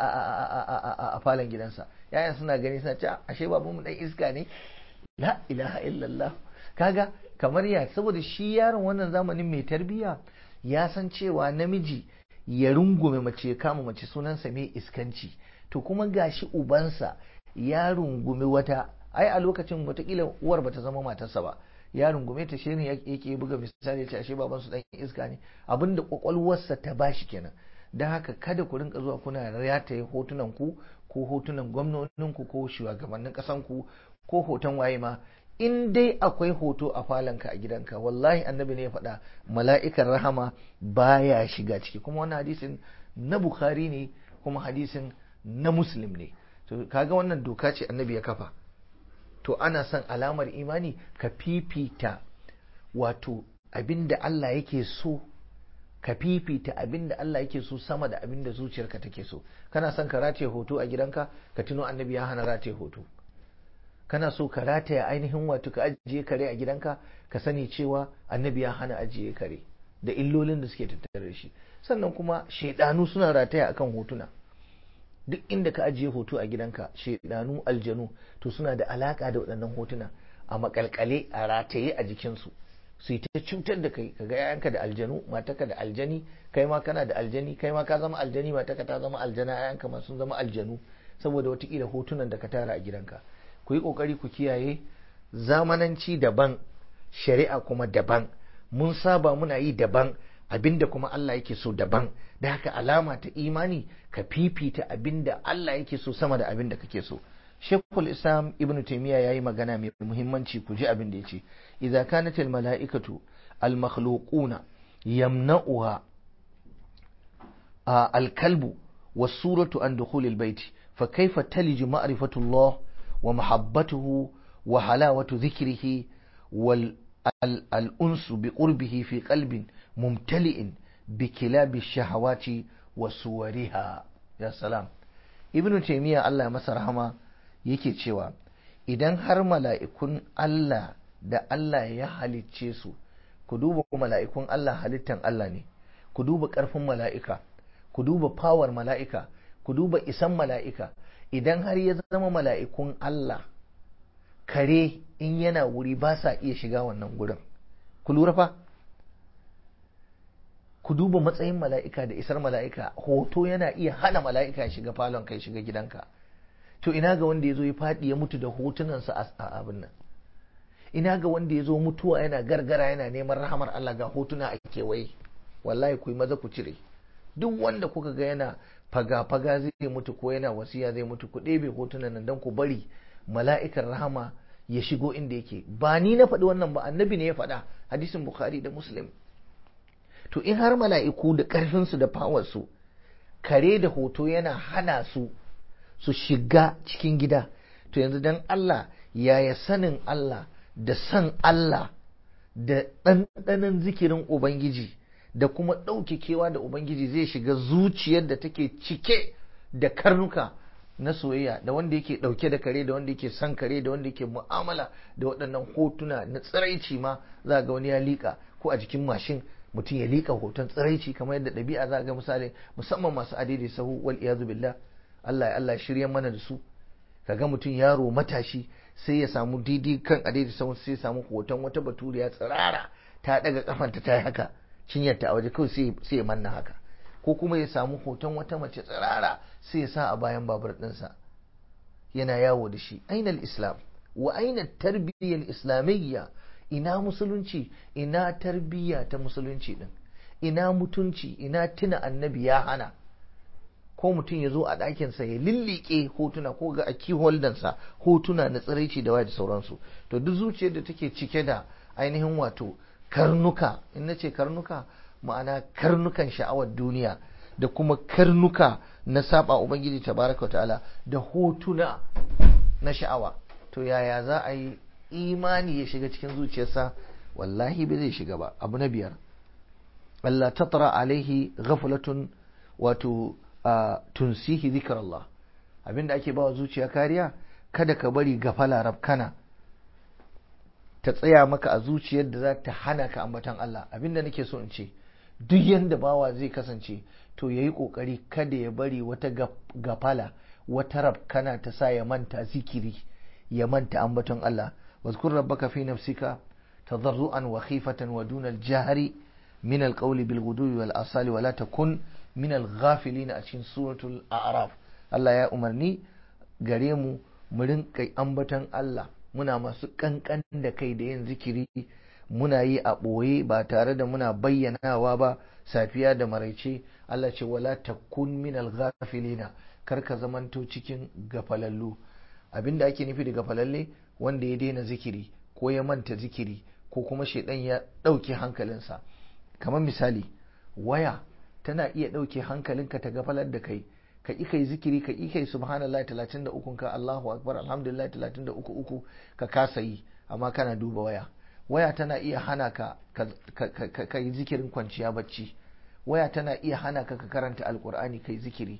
Speaker 1: a falon gidansa yayan suna gani suna ce ashe babu mu dan iska ne la ilaha illallah kaga kamar ya saboda shi yaron wannan zamanin mai tarbiya ya san cewa namiji ya rungume mace ya kama mace sunansa mai iskanci to kuma gashi ubansa ya rungumi wata ai a lokacin watakila uwar bata zama matarsa ba ya rungume ta shirin yake buga misali ce ashe baban su dan iska ne abinda kwakwalwarsa ta bashi kenan don haka kada ku rinka zuwa kuna rataye hotunan ku ko hotunan gwamnoninku ko shugabannin ƙasanku ko hoton waye ma in dai akwai hoto a falonka a gidanka wallahi annabi ne ya faɗa mala'ikan rahama baya shiga ciki kuma wannan hadisin na bukhari ne kuma hadisin na muslim ne to kaga wannan doka ce annabi ya kafa to ana son alamar imani ka fifita wato abinda Allah yake so ka fifita abinda Allah yake so sama da abinda zuciyarka take so kana son ka rataye hoto a gidanka ka tuno annabi ya hana rataye hoto kana so ka rataya ainihin wato ka ajiye kare a gidanka ka sani cewa annabi ya hana ajiye kare da illolin da suke tattare da shi sannan kuma shaidanu suna rataya akan hotuna duk inda ka ajiye hoto a gidanka shaidanu aljanu to suna da alaka da waɗannan hotuna a makalkale a rataye a jikinsu su yi ta cutar da kai kaga yayanka da aljanu mataka da aljani kai ma kana da aljani kai ma ka zama aljani mataka ta zama aljana yayanka ma sun zama aljanu saboda watakila hotunan da ka tara a gidanka ku yi kokari ku kiyaye zamananci daban shari'a kuma daban mun saba muna yi daban abinda kuma Allah yake so daban da haka alama ta imani ka fifita abinda Allah yake so sama da abinda kake so Shekul Islam Ibn Taymiyyah yayi magana mai muhimmanci ku ji abin da yace idza kanat al mala'ikatu al makhluquna yamna'uha al kalbu was suratu an dukhul al bayt fa kayfa talij ma'rifatu Allah wa mahabbatuhu wa halawatu dhikrihi wal al unsu bi qurbihi fi qalbin mumtali'in bi kilab ash-shahawati wa suwariha ya salam Ibn Taymiyyah Allah ya masa rahama yake cewa idan har mala'ikun Allah da Allah ya halicce su ku duba mala'ikun Allah halittan Allah ne ku duba ƙarfin mala'ika ku duba fawar mala'ika ku duba isan mala'ika idan har ya zama mala'ikun Allah kare in yana wuri ba sa iya shiga wannan gurin ku lura fa ku duba matsayin mala'ika da isar mala'ika hoto yana iya hana mala'ika shiga falon kai shiga gidanka to ina ga wanda ya zo ya faɗi ya mutu da hotunansa a abin nan ina ga wanda ya zo mutuwa yana gargara yana neman rahamar Allah ga hotuna a kewaye wallahi ku yi maza ku cire duk wanda kuka ga yana faga-faga zai mutu ko yana wasiya zai mutu ku ɗebe hotunan nan don ku bari mala'ikar rahama ya shigo inda yake ba ni na faɗi wannan ba annabi ne ya faɗa hadisin bukhari da muslim to in har mala'iku da ƙarfinsu da fawarsu kare da hoto yana hana su su shiga cikin gida to yanzu dan Allah yaya sanin Allah da san Allah da ɗanɗanon zikirin Ubangiji da kuma ɗaukekewa da Ubangiji zai shiga zuciyar da take cike da karnuka na soyayya da wanda yake ɗauke da kare da wanda yake son kare da wanda yake mu'amala da waɗannan hotuna na tsiraici ma za ga wani ya liƙa ko a jikin mashin mutum ya liƙa hoton tsiraici kamar yadda ɗabi'a za ga misali musamman masu adidi sahu wal iyazu billah Allah ya Allah shirya mana da su kaga mutum yaro matashi sai ya samu didi kan adidi sahu sai ya samu hoton wata baturiya tsirara ta daga kafanta ta yi haka cinyarta a waje kawai sai ya manna haka ko kuma ya samu hoton wata mace tsirara sai ya sa a bayan babur ɗinsa yana yawo da shi ainal islam wa aina tarbiyyar islamiyya ina musulunci ina tarbiyya ta musulunci din ina mutunci ina tuna annabi ya hana ko mutum ya zo a ɗakinsa ya lillike hotuna ko ga a holdansa hotuna na tsiraici da waya da sauransu to duk zuciyar da take cike da ainihin wato karnuka in na ce karnuka ma'ana karnukan sha'awar duniya da kuma karnuka na saba ubangiji tabaraka ta'ala da hotuna na sha'awa to yaya za a yi imani ya shiga cikin zuciyarsa wallahi bai zai shiga ba abu na biyar Allah tatra alaihi ghaflatun wato tunsihi zikr Allah abinda ake bawa zuciya kariya kada ka bari gafala rabkana ta tsaya maka a zuciyar da za ta hana ka ambatan Allah abinda nake so in ce duk yanda bawa zai kasance to yayi kokari kada ya bari wata gafala wata rabkana ta sa ya manta zikiri ya manta ambaton Allah واذكر ربك في نفسك تضرعا وخيفة ودون الجهر من القول بالغدو والآصال ولا تكن من الغافلين أشين سورة الأعراف الله يا أمرني قريمو مرن كي أنبتن الله muna masu kankan da kai da yin zikiri muna yi a ɓoye ba tare da muna bayyanawa ba safiya da maraice Allah ce wala takun minal ghafilina kar ka zamanto cikin gafalallu abinda ake nufi da gafalalle wanda ya daina zikiri ko ya manta zikiri ko kuma shaidan ya ɗauke hankalinsa kamar misali waya tana iya ɗauke hankalinka ta gafalar da kai ka ƙi kai zikiri ka ƙi kai subhanallah 33 ka Allahu akbar alhamdulillah 33 uku ka kasa yi amma kana duba waya waya tana iya hana ka ka yi zikirin kwanciya bacci waya tana iya hana ka ka karanta alkur'ani kai zikiri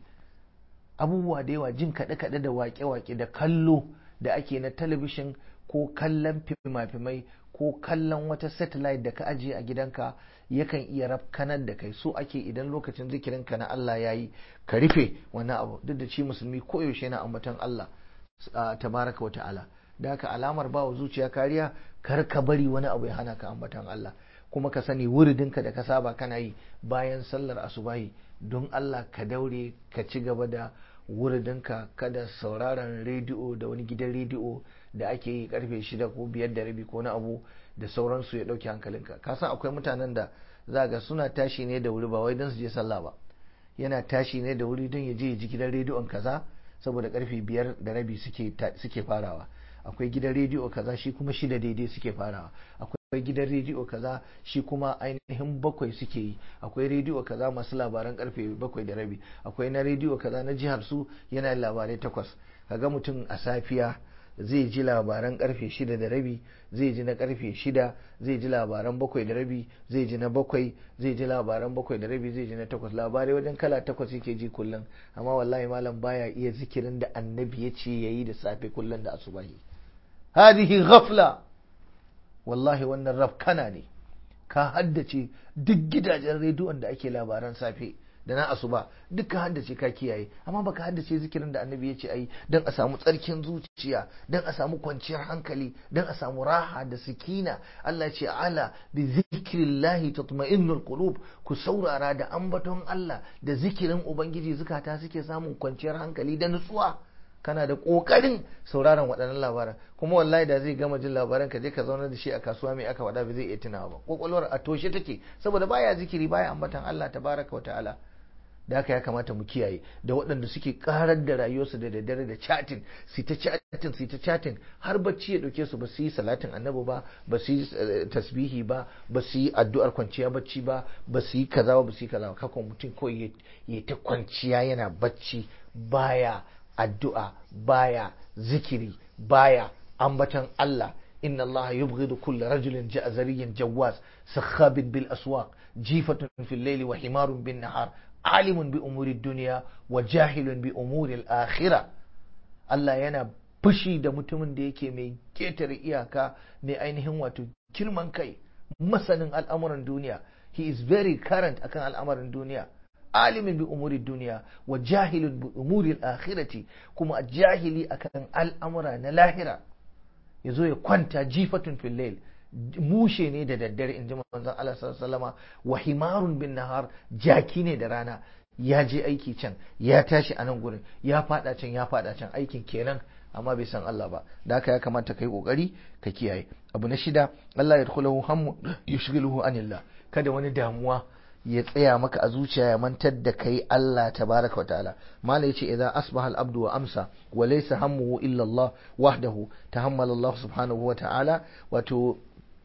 Speaker 1: abubuwa da yawa jin kaɗe-kaɗe da waƙe-waƙe da kallo da ake na talabishin ko kallon fimafimai ko kallon wata satellite da ka ajiye a gidanka yakan iya rafkanar da kai so ake idan lokacin zikirinka na Allah ya yi ka rufe wannan abu duk da shi musulmi koyaushe na ambaton Allah tabaraka wa ta'ala da haka alamar ba wa zuciya kariya kar ka bari wani abu ya hana ka ambaton Allah kuma ka sani wuridinka da ka saba kana yi bayan sallar asubahi don Allah ka daure ka ci gaba da wuridinka kada sauraron rediyo da wani gidan rediyo da ake yi karfe shida ko biyar da rabi ko na abu da sauransu ya ɗauki hankalinka ka san akwai mutanen da za ga suna tashi ne da wuri ba wai don su je sallah ba yana tashi ne da wuri don ya je ya ji gidan rediyon kaza saboda karfe biyar da rabi suke farawa akwai gidan rediyo kaza shi kuma shida daidai suke farawa akwai gidan rediyo kaza shi kuma ainihin bakwai suke yi akwai rediyo kaza masu labaran karfe bakwai da rabi akwai na rediyo kaza na jihar su yana labarai takwas kaga mutum a safiya zai ji labaran karfe shida da rabi zai ji na karfe shida zai ji labaran bakwai da rabi zai ji na bakwai zai ji labaran bakwai da rabi zai ji na takwas labarai wajen kala takwas yake ji kullum amma wallahi malam baya iya zikirin da annabi ya ce yayi da safe kullum da asubahi hadihi ghafla wallahi wannan rafkana ne ka haddace duk gidajen rediyon da ake labaran safe da na asuba duk ka haddace ka kiyaye amma baka haddace zikirin da annabi ya ce ayi don a samu tsarkin zuciya don a samu kwanciyar hankali don a samu raha da sikina Allah ce ala bi zikrillahi tatma'innul qulub ku saurara da ambaton Allah da zikirin ubangiji zukata suke samun kwanciyar hankali da nutsuwa kana da kokarin sauraron waɗannan labaran kuma wallahi da zai gama jin labaran ka je ka zauna da shi a kasuwa mai aka wada ba zai iya tunawa ba kwakwalwar a toshe take saboda baya zikiri baya ambatan Allah tabaraka wa ta'ala da haka ya kamata mu kiyaye da waɗanda suke karar da rayuwarsu da daddare da chatting su ta chatting su ta chatting har bacci ya dauke su ba su yi salatin annabi ba ba su yi tasbihi ba ba su yi addu'ar kwanciya bacci ba ba su yi kaza ba su yi kaza ba kakon mutum kawai ya ta kwanciya yana bacci baya addu'a baya zikiri baya ambatan Allah inna Allah yubghidu kulla rajulin ja'zariyyin jawaz sakhabin bil aswaq jifatun fil layli wa himarun bin nahar alimun bi umuri dunya wa jahilun bi umuri al akhirah Allah yana fushi da mutumin da yake mai ketare iyaka mai ainihin wato girman kai masanin al'amuran duniya he is very current akan al'amuran duniya alimin bi umuri duniya wa jahilun bi umuri akhirati kuma jahili akan al'amura na lahira yazo ya kwanta jifatun fil layl mushe ne da daddare in ji manzon Allah sallallahu wa himarun bin nahar jaki ne da rana ya je aiki can ya tashi a nan gurin ya fada can ya fada can aikin kenan amma bai san Allah ba da haka ya kamata kai kokari ka kiyaye abu na shida Allah ya dukhulahu hammu yushghiluhu anillah kada wani damuwa ya tsaya maka a zuciya ya mantar da kai Allah tabaraka wa ta'ala mala yace idan asbaha al-abdu wa amsa wa laysa hammuhu illa Allah wahdahu tahammala Allah subhanahu wa ta'ala wato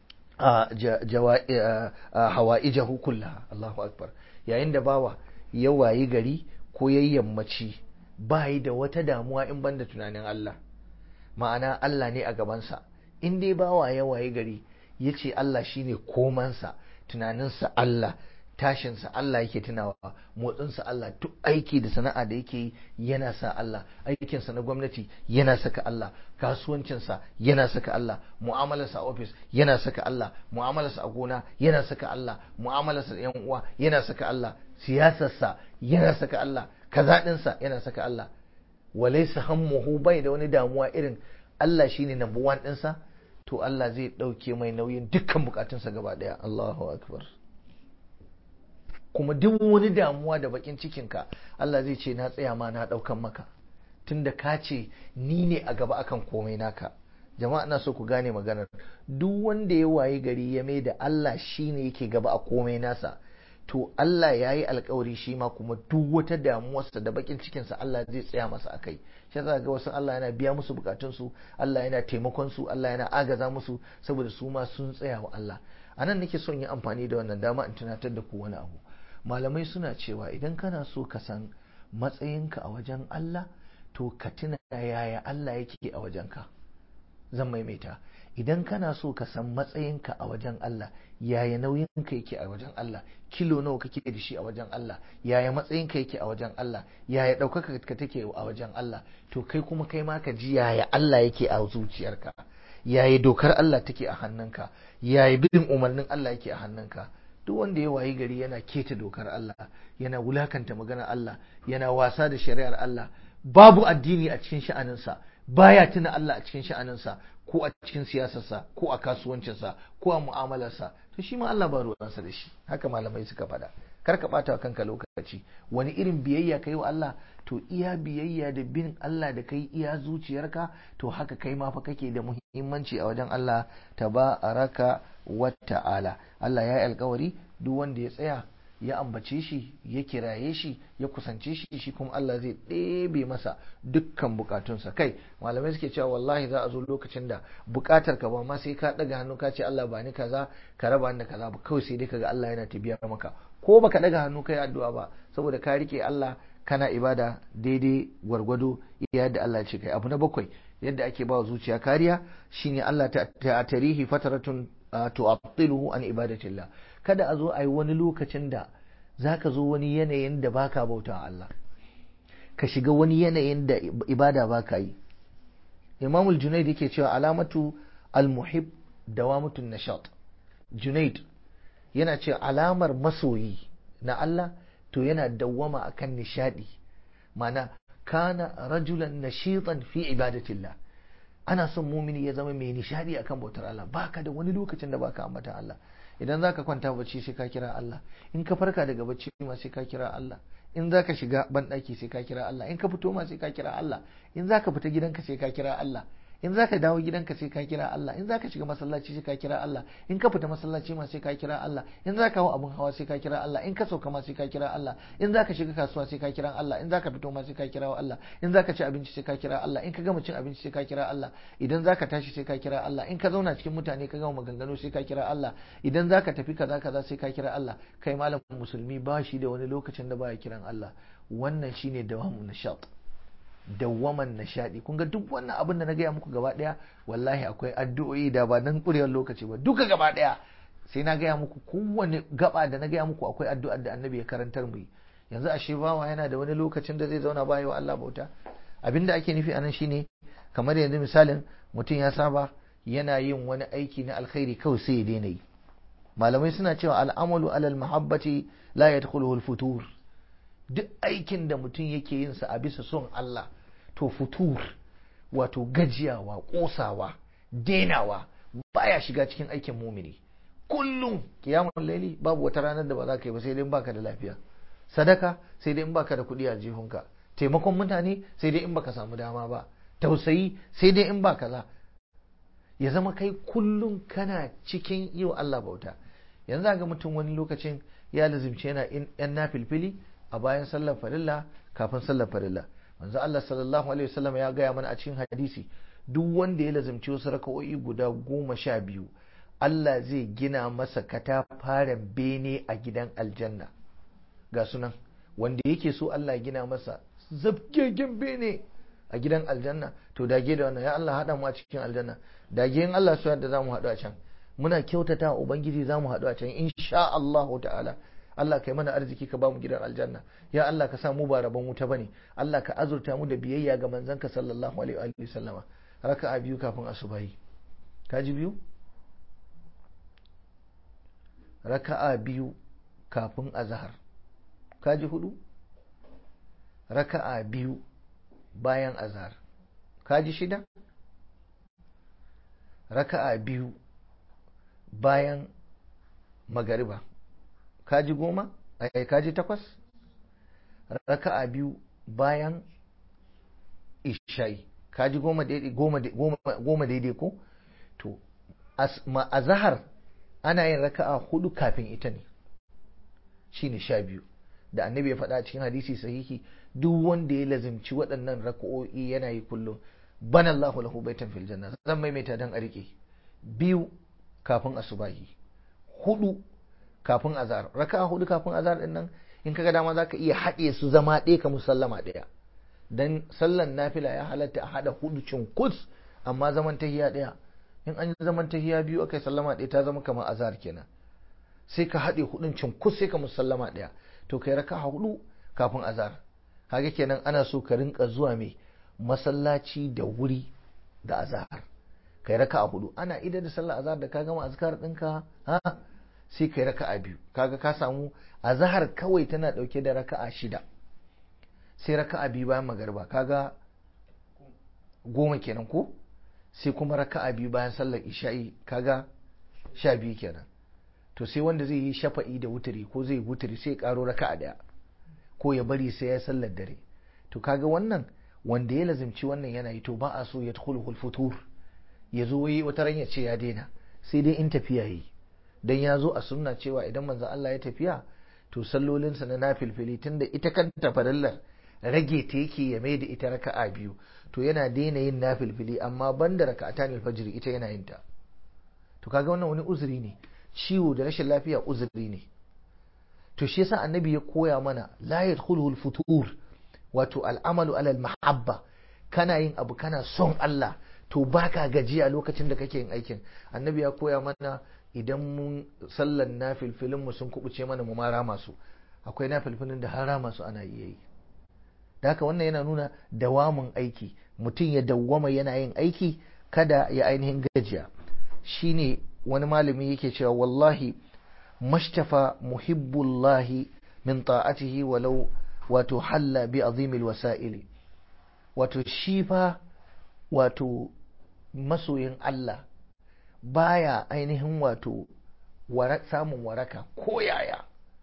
Speaker 1: hawaijahu kullaha Allahu akbar yayin da bawa ya wayi gari ko yayi yammaci bai da wata damuwa in banda tunanin Allah ma'ana Allah ne a gabansa in dai bawa ya wayi gari yace Allah shine komansa tunaninsa Allah tashinsa Allah yake tunawa motsinsa Allah duk aiki da sana'a da yake yi yana sa Allah aikinsa na gwamnati yana saka Allah kasuwancinsa yana saka Allah mu'amalarsa a ofis yana saka Allah mu'amalarsa a gona yana saka Allah mu'amalarsa da yan uwa yana saka Allah siyasarsa yana saka Allah kaza ɗinsa yana saka Allah walaysa hammuhu bai da wani damuwa irin Allah shine number one ɗinsa to Allah zai ɗauke mai nauyin dukkan bukatunsa gaba ɗaya Allahu akbar kuma duk wani damuwa da bakin cikinka Allah zai ce na tsaya ma na daukan maka tunda ka ce ni ne a gaba akan komai naka jama'a na so ku gane maganar duk wanda ya waye gari ya mai da Allah shine yake gaba a komai nasa to Allah ya yi alkawari shi ma kuma duk wata damuwarsa da bakin cikinsa Allah zai tsaya masa akai shi za ga wasu Allah yana biya musu bukatunsu Allah yana taimakon su Allah yana agaza musu saboda su ma sun tsaya wa Allah anan nake son yi amfani da wannan dama in tunatar da ku wani abu malamai suna cewa idan kana so ka san matsayinka a wajen Allah to ka tuna yaya Allah yake a wajenka zan maimaita idan kana so ka san matsayinka a wajen Allah yaya nauyinka yake a wajen Allah kilo nawa kake da shi a wajen Allah yaya matsayinka yake a wajen Allah yaya ɗaukaka ka take a wajen Allah to kai kuma kai ma ka ji yaya Allah yake a zuciyarka yaya dokar Allah take a hannunka yaya bin umarnin Allah yake a hannunka duk wanda ya wayi gari yana keta dokar Allah yana wulakanta maganar Allah yana wasa da shari'ar Allah babu addini a cikin sha'aninsa baya tuna Allah a cikin sha'aninsa ko a cikin siyasarsa ko a kasuwancinsa ko a mu'amalarsa to shi ma Allah ba ruwansa da shi haka malamai suka faɗa kar ka ɓata kanka lokaci wani irin biyayya kai wa Allah to iya biyayya da bin Allah da kai iya zuciyarka to haka kai ma fa kake da muhimmanci a wajen Allah tabaraka wa ta'ala Allah ya yi alkawari duk wanda ya tsaya ya ambace shi ya kiraye shi ya kusance shi shi kuma Allah zai ɗebe masa dukkan bukatunsa kai malamai suke cewa wallahi za a zo lokacin da bukatar ka ba ma sai ka ɗaga hannu ka ce Allah ba ni kaza ka raba ni da kaza ba kawai sai dai kaga Allah yana tabiya maka ko baka ɗaga hannu kai addu'a ba saboda ka rike Allah kana ibada daidai gwargwado yadda Allah ya ce kai abu na bakwai yadda ake ba zuciya kariya shine Allah ta tarihi fataratun tu'attiluhu an ibadatillah kada a zo a yi wani lokacin da zaka zo wani yanayin da baka bauta Allah ka shiga wani yanayin da ibada baka yi Imam al-Junayd yake cewa alamatu al-muhib dawamutun nashat Junayd yana cewa alamar masoyi na Allah to yana dawwama akan nishadi mana kana rajulan nashitan fi ibadatillah ana son mumini ya zama mai nishadi akan bautar Allah baka da wani lokacin da baka ambata Allah idan zaka kwanta bacci sai ka kira Allah in ka farka daga bacci ma sai ka kira Allah in zaka shiga banɗaki sai ka kira Allah in ka fito ma sai ka kira Allah in zaka fita gidanka sai ka kira Allah in zaka dawo gidanka sai ka kira Allah in zaka shiga masallaci sai ka kira Allah in ka fita masallaci ma sai ka kira Allah in zaka hawo abun hawa sai ka kira Allah in ka sauka ma sai ka kira Allah in zaka shiga kasuwa sai ka kira Allah in zaka fito ma sai ka kira Allah in zaka ci abinci sai ka kira Allah in ka gama cin abinci sai ka kira Allah idan zaka tashi sai ka kira Allah in ka zauna cikin mutane ka gama maganganu sai ka kira Allah idan zaka tafi kaza kaza sai ka kira Allah kai malamin musulmi ba shi da wani lokacin da baya kiran Allah wannan shine dawamun nishat dawwaman nishadi kun ga duk wannan abin da na gaya muku gaba daya wallahi akwai addu'o'i da ba nan kurewar lokaci ba duka gaba daya sai na gaya muku kowane gaba da na gaya muku akwai addu'ar da annabi ya karantar mu yanzu ashe bawa yana da wani lokacin da zai zauna baya wa Allah bauta abin da ake nufi anan shine kamar yanzu misalin mutum ya saba yana yin wani aiki na alkhairi kawai sai ya daina yi malamai suna cewa al'amalu alal mahabbati la yadkhuluhu al-futur duk aikin da mutum yake yin sa a bisa son Allah to futur wato gajiyawa kosawa denawa baya shiga cikin aikin mumini kullum kiyamun laili babu wata ranar da ba za ka yi ba sai dai in baka da lafiya sadaka sai dai in baka da kuɗi a jihunka taimakon mutane sai dai in baka samu dama ba tausayi sai dai in ba kaza ya zama kai kullum kana cikin yi wa Allah bauta yanzu ga mutum wani lokacin ya lazimce yana yan nafilfili a bayan sallar farilla kafin sallar farilla manzo Allah sallallahu alaihi wasallam ya gaya mana a cikin hadisi duk wanda ya lazimci wasu raka'o'i guda goma sha biyu Allah zai gina masa katafaren bene a gidan aljanna ga sunan wanda yake so Allah ya gina masa zabgegen bene a gidan aljanna to dage da wannan ya Allah haɗa mu a cikin aljanna dage in Allah so yadda za mu haɗu a can muna kyautata wa ubangiji za mu haɗu a can insha Allah ta'ala Allah kai mana arziki ka bamu gidan aljanna ya Allah ka sa mu ba rabon wuta bane Allah ka azurta mu da biyayya ga manzanka sallallahu alaihi wa sallama raka'a biyu kafin asubahi kaji biyu raka'a biyu kafin azhar kaji hudu raka'a biyu bayan azhar kaji shida raka'a biyu bayan magariba kaji goma ai kaji takwas raka'a biyu bayan ishai ka ji goma daidai ko to a zahar ana yin raka'a hudu kafin ita ne shine sha biyu da annabi ya faɗa cikin hadisi sahihi duk wanda ya lazimci waɗannan raka'o'i yana yi kullum bana Allahu lahu baitan fil janna zan maimaita dan a rike biyu kafin asubahi hudu kafin azhar raka'a hudu kafin azhar din nan in kaga dama zaka iya haɗe su zama ɗaya ka musallama ɗaya dan sallan nafila ya halatta a haɗa hudu cunkus amma zaman tahiya ɗaya in an yi zaman tahiya biyu akai sallama ɗaya ta zama kamar azhar kenan sai ka haɗe hudun cunkus sai ka musallama ɗaya to kai raka'a hudu kafin azhar kaga kenan ana so ka rinka zuwa mai masallaci da wuri da azhar kai raka'a hudu ana idan da sallar azhar da ka gama azkar ɗinka ha sai kai raka'a biyu kaga ka samu azhar kawai tana dauke da raka'a shida sai raka'a biyu bayan magariba kaga goma kenan ko sai kuma raka'a biyu bayan sallar isha'i kaga sha biyu kenan to sai wanda zai yi shafa'i da wuturi ko zai wuturi sai karo raka'a daya ko ya bari sai ya sallar dare to kaga wannan wanda ya lazimci wannan yana yi to ba a so ya tudkhulu futur ya zo yi wata ran ya ce ya daina sai dai in tafiya yi dan ya zo a sunna cewa idan manzo Allah ya tafiya to sallolinsa na nafilfili tunda ita kanta farallar rage ta yake ya mai da ita raka'a biyu to yana daina yin nafilfili amma banda raka'atan alfajr ita yana yin ta to kaga wannan wani uzuri ne ciwo da rashin lafiya uzuri ne to shi yasa annabi ya koya mana la yadkhuluhu futur wato al'amalu alal mahabba kana yin abu kana son Allah to baka gajiya lokacin da kake yin aikin annabi ya koya mana idan mun sallan nafilfilin mu sun kubuce mana mu mara masu akwai nafilfilin da har rama su ana iya yi da haka wannan yana nuna dawamin aiki mutum ya dawwama yana yin aiki kada ya ainihin gajiya shine wani malami yake cewa wallahi mashtafa muhibbullahi min ta'atihi walau wato halla bi azimil wasa'ili wato shi fa wato masoyin Allah baya ainihin wato samun waraka ko yaya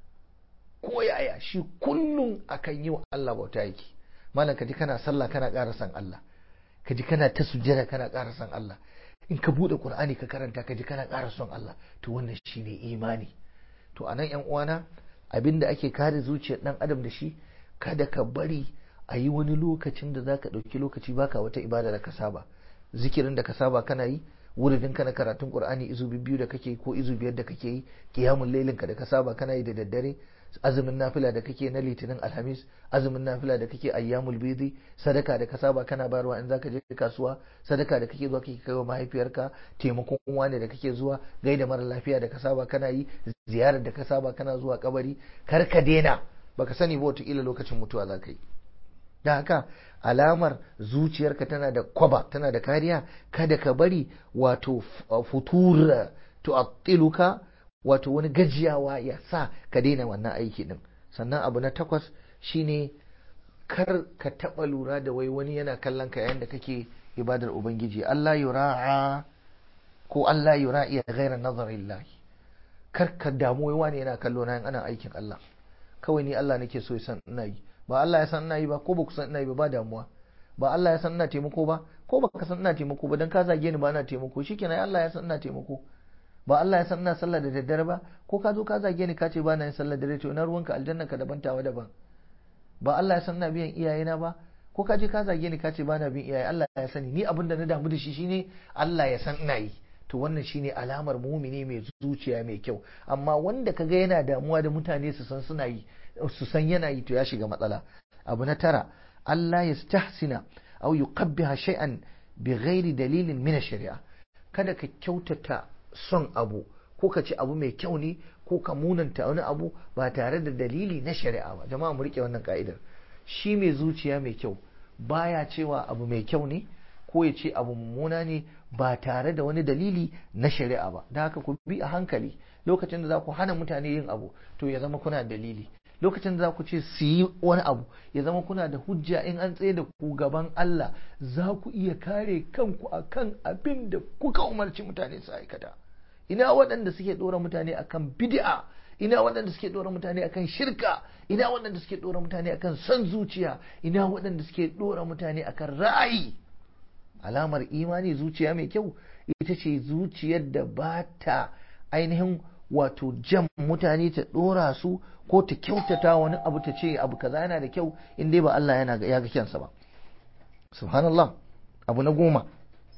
Speaker 1: ko yaya shi kullum akan yi wa Allah bauta yake malam kaji kana sallah kana ƙara san Allah kaji kana ta sujjada kana ƙara san Allah in ka bude Qur'ani ka karanta kaji kana ƙara son Allah to wannan shine imani to anan yan uwana abinda ake kare zuciyar dan adam da shi kada ka bari a yi wani lokacin da zaka ɗauki lokaci baka wata ibada da ka saba zikirin da ka saba kana yi wuridin ka na karatun Qur'ani izu biyu da kake ko izu biyar da kake yi qiyamul lailin ka da ka saba kana yi da daddare azumin nafila da kake na litinin alhamis azumin nafila da kake ayyamul bidi sadaka da ka saba kana bayarwa in zaka je kasuwa sadaka da kake zuwa kake kai wa mahaifiyarka taimakon wani da kake zuwa gaida mara lafiya da ka saba kana yi ziyarar da ka saba kana zuwa kabari kar ka daina baka sani ba wataƙila lokacin mutuwa za ka yi da haka alamar zuciyarka tana da kwaba tana da kariya kada ka bari wato futura tu'attiluka wato wani gajiyawa ya sa ka daina wannan aiki din sannan abu na takwas shine kar ka taɓa lura da wai wani yana kallon ka yayin da kake ibadar ubangiji Allah yura'a ko Allah yura'i ghaira nazarillahi kar ka damu wai wani yana kallo na ana aikin Allah kawai ni Allah nake so ya san ina yi ba Allah ya san ina yi ba ko ba ku san ina yi ba ba damuwa ba Allah ya san ina taimako ba ko ba ka san ina taimako ba dan ka zage ni ba ina taimako shikenan Allah ya san ina taimako ba Allah ya san ina sallah da daddare ba ko ka zo ka zage ni ka ce ba na yin sallah da dare to na ruwanka aljanna ka daban tawa daban ba Allah ya san ina biyan iyayena ba ko ka je ka zage ni ka ce ba na bin iyaye Allah ya sani ni abin da na damu da shi shine Allah ya san ina yi to wannan shine alamar mumini mai zuciya mai kyau amma wanda kaga yana damuwa da mutane su san suna yi su san yana yi to ya shiga matsala abu na tara Allah ya stahsina aw yuqabbiha shay'an bi ghairi dalilin min shari'a kada ka kyautata son abu ko ka ci abu mai kyau ne ko ka munanta wani abu ba tare da dalili na shari'a ba jama'a mu rike wannan ka'idar shi mai zuciya mai kyau baya cewa abu mai kyau ne ko ya ce abu mummuna ne ba tare da wani dalili na shari'a ba da haka ku bi a hankali lokacin da za ku hana mutane yin abu to ya zama kuna dalili lokacin da za ku ce su yi wani abu ya zama kuna da hujja in an tsaye da ku gaban Allah za ku iya kare kanku akan abin da kuka umarci mutane su aikata ina waɗanda suke ɗora mutane akan bid'a ina waɗanda suke ɗora mutane akan shirka ina waɗanda suke ɗora mutane akan son zuciya ina waɗanda suke ɗora mutane akan ra'ayi alamar imani zuciya mai kyau ita ce zuciyar da ba ta ainihin wato jan mutane ta dora su ko ta kyautata wani abu ta ce abu kaza yana da kyau in dai ba Allah yana ya ga kyansa ba subhanallah abu na goma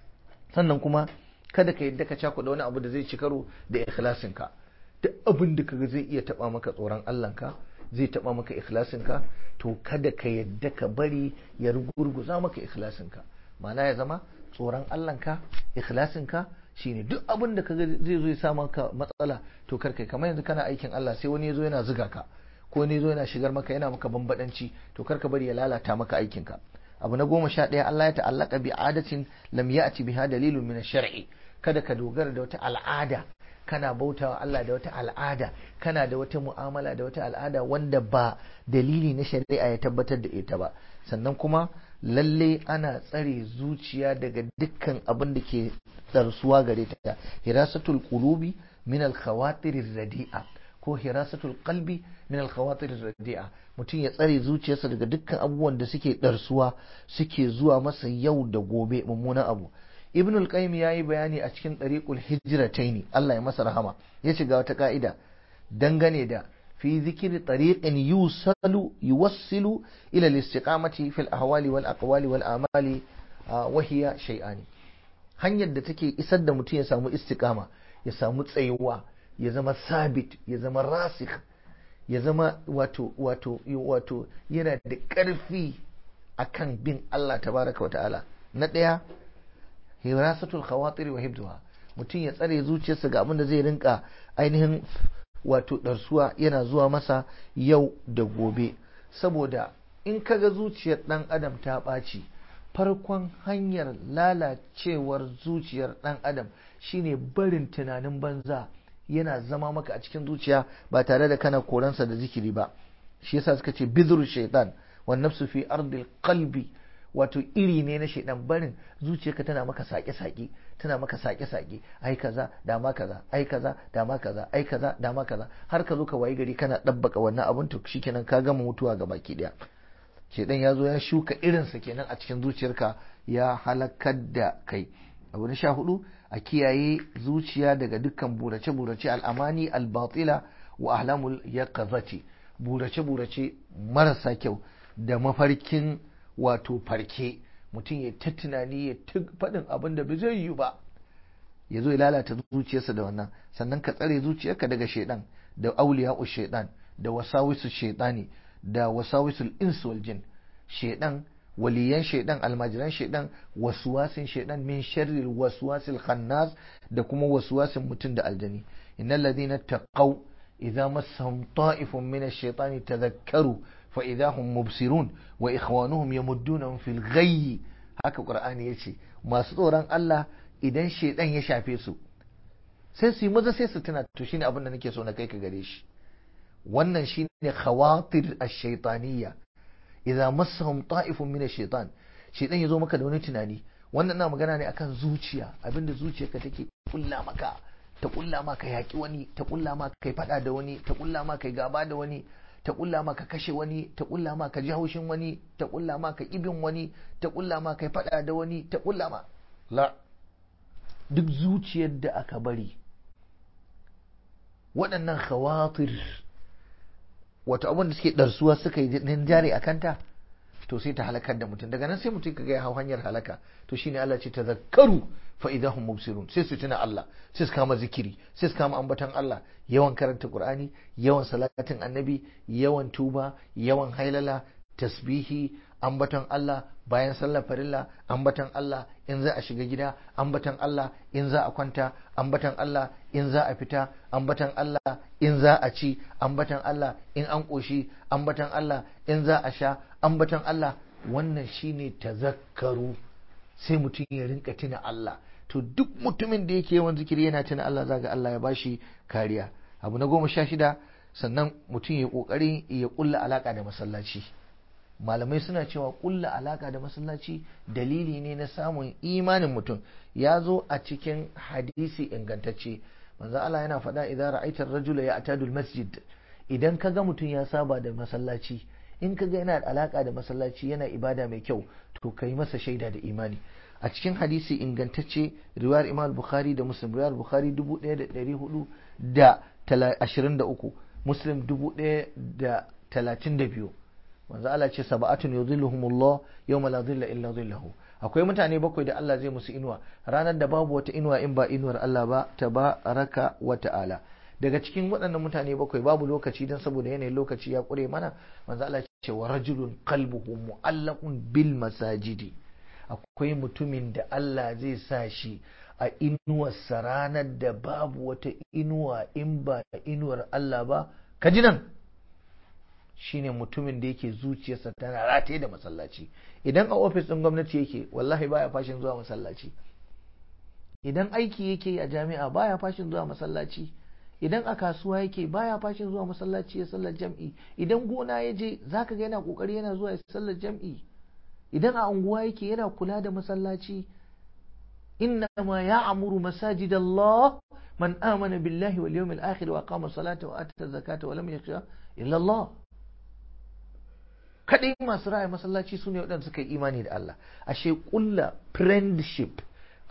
Speaker 1: sannan kuma kada ka yadda ka cakuɗa wani abu da zai ci karo da ikhlasinka duk abin da kaga zai iya taba maka tsoron Allahnka zai taba maka ikhlasinka to kada ka yadda ka bari ya rugurguza maka ikhlasinka ma'ana ya zama tsoron Allahnka ikhlasinka shine duk abin da kaga zai zo ya sa maka matsala to kar kai kamar yanzu kana aikin Allah sai wani ya zo yana zuga ka ko wani ya zo yana shigar maka yana maka bambadanci to kar ka bari ya lalata maka aikinka abu na goma sha ɗaya Allah ya ta'allaka bi adatin lam ya'ti biha dalilun min shar'i kada ka dogara da wata al'ada kana bautawa Allah da wata al'ada kana da wata mu'amala da wata al'ada wanda ba dalili na shari'a ya tabbatar da ita ba sannan kuma lalle ana tsare zuciya daga dukkan abin da ke tsarsuwa gare ta hirasatul qulubi min al khawatir radi'a ko hirasatul qalbi min al khawatir radi'a mutum ya tsare zuciyarsa daga dukkan abubuwan da suke ɗarsuwa suke zuwa masa yau da gobe mummunan abu ibn al-qayyim yayi bayani a cikin tariqul hijratayn Allah ya masa rahama ya shiga wata ka'ida dangane da fi zikri tariqin yusalu yuwassilu ila al-istiqamati fil ahwali wal aqwali wal amali wa hiya shay'ani hanyar da take isar da mutum ya samu istiqama ya samu tsayuwa ya zama sabit ya zama rasikh ya zama wato wato wato yana da ƙarfi akan bin Allah tabaraka wa ta'ala na ɗaya hirasatul khawatir wa hibduha mutum ya tsare zuciyarsa ga abin da zai rinka ainihin wato ɗarsuwa yana zuwa masa yau da gobe saboda in kaga zuciyar ɗan adam ta ɓaci farkon hanyar lalacewar zuciyar ɗan adam shine barin tunanin banza yana zama maka a cikin zuciya ba tare da kana koransa da zikiri ba shi yasa suka ce bidru shaitan wan nafsu fi ardil qalbi wato iri ne na shaidan barin zuciyarka tana maka sake-sake tana maka sake-sake ai kaza da ma kaza ai kaza da ma kaza ai kaza da ma kaza har ka zo ka wayi gari kana dabbaka wannan abun to shikenan ka gama mutuwa ga baki daya shaidan ya zo ya shuka irinsa kenan a cikin zuciyarka ya halakar da kai abu na sha hudu a kiyaye zuciya daga dukkan burace-burace al'amani al-batila wa ahlamul yaqazati burace-burace marasa kyau da mafarkin wato farke mutum ya ta tunani ya ta faɗin abin da bai zai yi ba ya zo ya lalata zuciyarsa da wannan sannan ka tsare zuciyarka daga shaidan da auliya'u shaidan da wasawisu shaidani da wasawisul insu wal jin shaidan waliyan shaidan almajiran shaidan waswasin shaidan min sharril waswasil khannas da kuma waswasin mutum da aljani innal ladina taqaw idza massahum ta'ifun min ash-shaytani tadhakkaru fa idza hum mubsirun wa ikhwanuhum yamuddunahum fil ghayyi haka qur'ani yace masu tsoron Allah idan shaidan ya shafe su sai su yi maza sai su tuna to shine abin da nake so na kai ka gare shi wannan shine khawatir ash-shaytaniyya idza massahum ta'ifun min ash-shaytan shaytan yazo maka da wani tunani wannan na magana ne akan zuciya abinda zuciyarka take kulla maka ta kulla maka yaki wani ta kulla maka kai fada da wani ta kulla maka kai gaba da wani ta kulla maka kashe wani ta kulla maka ji haushin wani ta kulla maka ibin wani ta kulla maka kai fada da wani ta kulla ma la duk zuciyar da aka bari waɗannan khawatir wato abin da suke ɗarsuwa suka yi jari a kanta to sai ta halakar da mutum daga nan sai mutum kaga ya hau hanyar halaka to shine Allah ce tazakkaru fa idahum mubsirun sai su tuna Allah sai su kama zikiri sai su kama ambatan Allah yawan karanta Qur'ani yawan salatin annabi yawan tuba yawan hailala tasbihi ambaton Allah bayan sallar farilla ambaton Allah in za a shiga gida ambaton Allah in za a kwanta ambaton Allah in za a fita ambaton Allah in za a ci ambaton Allah in an ƙoshi ambaton Allah in za a sha ambaton Allah wannan shine tazakkaru sai mutum ya rinka tuna Allah to duk mutumin da yake yawan zikiri yana tuna Allah zaga Allah ya bashi kariya abu na goma sha shida sannan mutum ya kokari ya kulla alaka da masallaci malamai suna cewa kulla alaka da masallaci dalili ne na samun imanin mutum ya zo a cikin hadisi ingantacce manzo Allah yana faɗa idan ra'aita ar-rajula ya'tadu al-masjid idan kaga mutum ya saba da masallaci in kaga yana da alaka da masallaci yana ibada mai kyau to kai masa shaida da imani a cikin hadisi ingantacce riwayar imam bukhari da muslim riwayar bukhari 1423 muslim 1032 manzo Allah ce sab'atun yudhilluhumullah yawma la dhilla illa dhilluhu akwai mutane bakwai da Allah zai musu inuwa ranar da babu wata inuwa in ba inuwar Allah ba tabaraka wa ta'ala daga cikin waɗannan mutane bakwai babu lokaci don saboda yanayin lokaci ya ƙure mana manzo Allah ce wa rajulun qalbuhu mu'allaqun bil masajidi akwai mutumin da Allah zai sa shi a inuwarsa ranar da babu wata inuwa in ba inuwar Allah ba ka ji nan shine mutumin da yake zuciyarsa tana rataye da masallaci idan a ofis ɗin gwamnati yake wallahi baya fashin zuwa masallaci idan aiki yake a jami'a baya fashin zuwa masallaci idan a kasuwa yake baya fashin zuwa masallaci ya sallar jam'i idan gona ya je zaka ga yana kokari yana zuwa ya sallar jam'i idan a unguwa yake yana kula da masallaci innama ya'muru masajid Allah man amana billahi wal yawmil akhir wa qama salata wa ata zakata wa lam yakhsha illa Allah kadai masu raya masallaci sune waɗanda suka yi imani da Allah ashe kulla friendship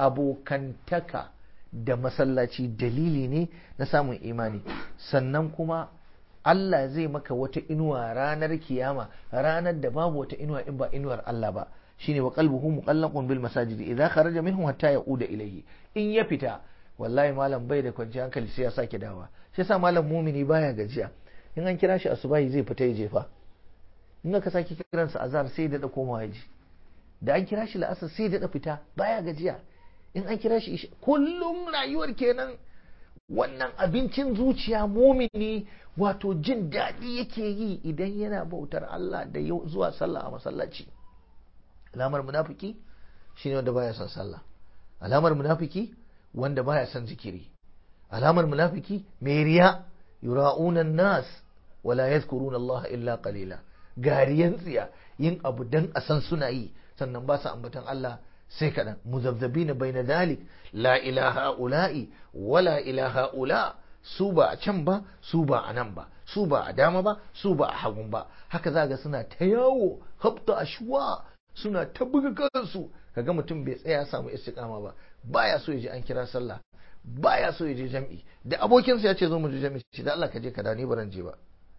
Speaker 1: abokantaka da masallaci dalili ne na samun imani sannan kuma Allah zai maka wata inuwa ranar kiyama ranar da babu wata inuwa in ba inuwar Allah ba shine wa qalbuhu muqallaqun bil masajid idza kharaja minhu hatta yauda ilayhi in ya fita wallahi malam bai da kwanciyar hankali sai ya sake dawa shi yasa malam mumini baya gajiya in an kira shi asubahi zai fita ya jefa in aka sake kiransa azhar sai ya dada komawa ya ji da an kira shi la'asar sai ya dada fita baya gajiya in an kira shi kullum rayuwar kenan wannan abincin zuciya mumini wato jin daɗi yake yi idan yana bautar Allah da zuwa sallah a masallaci alamar munafiki shine wanda baya son sallah alamar munafiki wanda baya son zikiri alamar munafiki mai riya yura'una nas wala yadhkuruna Allah illa qalila gariyan tsiya yin abu dan a san suna yi sannan ba su ambatan Allah sai kaɗan muzabzabi bai na dalik la ilaha ula'i wala ilaha ula su ba a can ba su ba a nan ba su ba a dama ba su ba a hagun ba haka za ga suna ta yawo habta ashwa suna ta buga kansu kaga mutum bai tsaya samu istiqama ba baya so ya je an kira sallah baya so ya je jam'i da abokinsa ya ce zo mu je jam'i shi da Allah ka je ka dawo ni baran je ba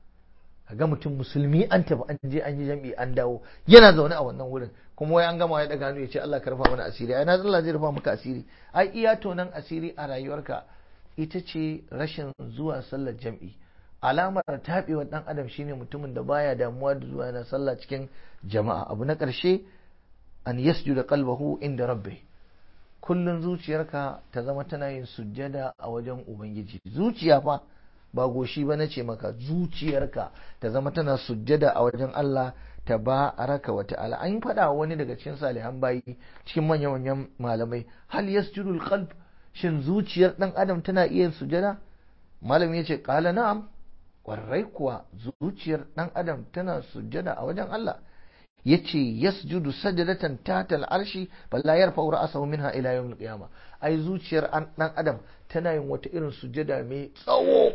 Speaker 1: ga mutum musulmi an tafi an je an yi jam'i an dawo yana zaune a wannan wurin kuma wai an gama ya daga hannu ya ce Allah ka rufa mana asiri ai na Allah zai rufa maka asiri ai iya tonan asiri a rayuwarka ita ce rashin zuwa sallar jam'i alamar taɓewar ɗan adam shine mutumin da baya damuwa da zuwa yana sallah cikin jama'a abu na ƙarshe an yasjuda qalbahu inda rabbi kullun zuciyarka ta zama tana yin sujjada a wajen ubangiji zuciya fa ba goshi ba na ce maka zuciyarka ta zama tana sujjada a wajen Allah ta ba raka wa ta'ala an faɗa wani daga cikin salihan bayi cikin manyan manyan malamai hal yasjudul qalb shin zuciyar dan adam tana iya sujjada malam ya ce qala na'am kwarai kuwa zuciyar dan adam tana sujjada a wajen Allah yace yasjudu sajdatan tahta al-arshi balla yarfa'u ra'sahu minha ila yawm al-qiyamah ai zuciyar dan adam tana yin wata irin sujjada mai tsawo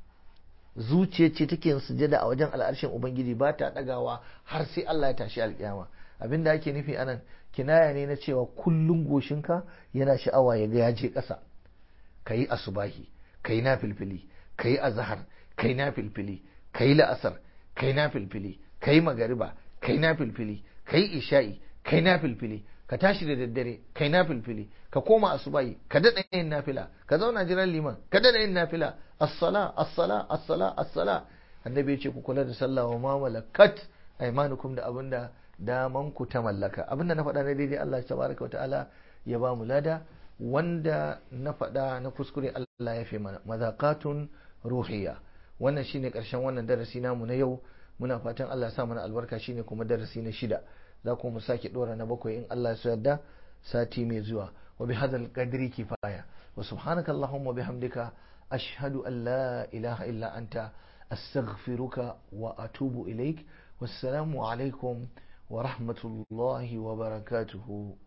Speaker 1: zuciya ce take yin sujada a wajen al'arshin ubangiji ba ta dagawa har sai Allah ya tashi alkiyama abinda ake nufi anan kinaya ne na cewa kullun goshinka yana sha'awa ya ga ya je ƙasa kayi asubahi kayi na filfili kayi azhar kayi na filfili kayi la'asar kayi na filfili kayi magariba kayi na filfili kayi isha'i kayi na filfili ka tashi da daddare kai na filfili ka koma asubahi ka daɗa yin nafila ka zauna jiran liman ka daɗa yin nafila as-sala as-sala as-sala as-sala annabi ya ce ku kula da sallah wa ma malakat aymanukum da abinda daman ku ta mallaka abinda na faɗa na daidai Allah tabaraka wa ta'ala ya ba mu lada wanda na faɗa na kuskure Allah ya fi mana mazaqatun ruhiyya wannan shine karshen wannan darasi namu na yau muna fatan Allah ya sa mana albarka shine kuma darasi na shida za ku mu sake dora na bakwai in Allah ya yarda sati mai zuwa wa bi hadal qadri kifaya wa subhanaka allahumma bihamdika ashhadu an la ilaha illa anta astaghfiruka wa atubu ilaik wassalamu alaikum wa rahmatullahi wa barakatuhu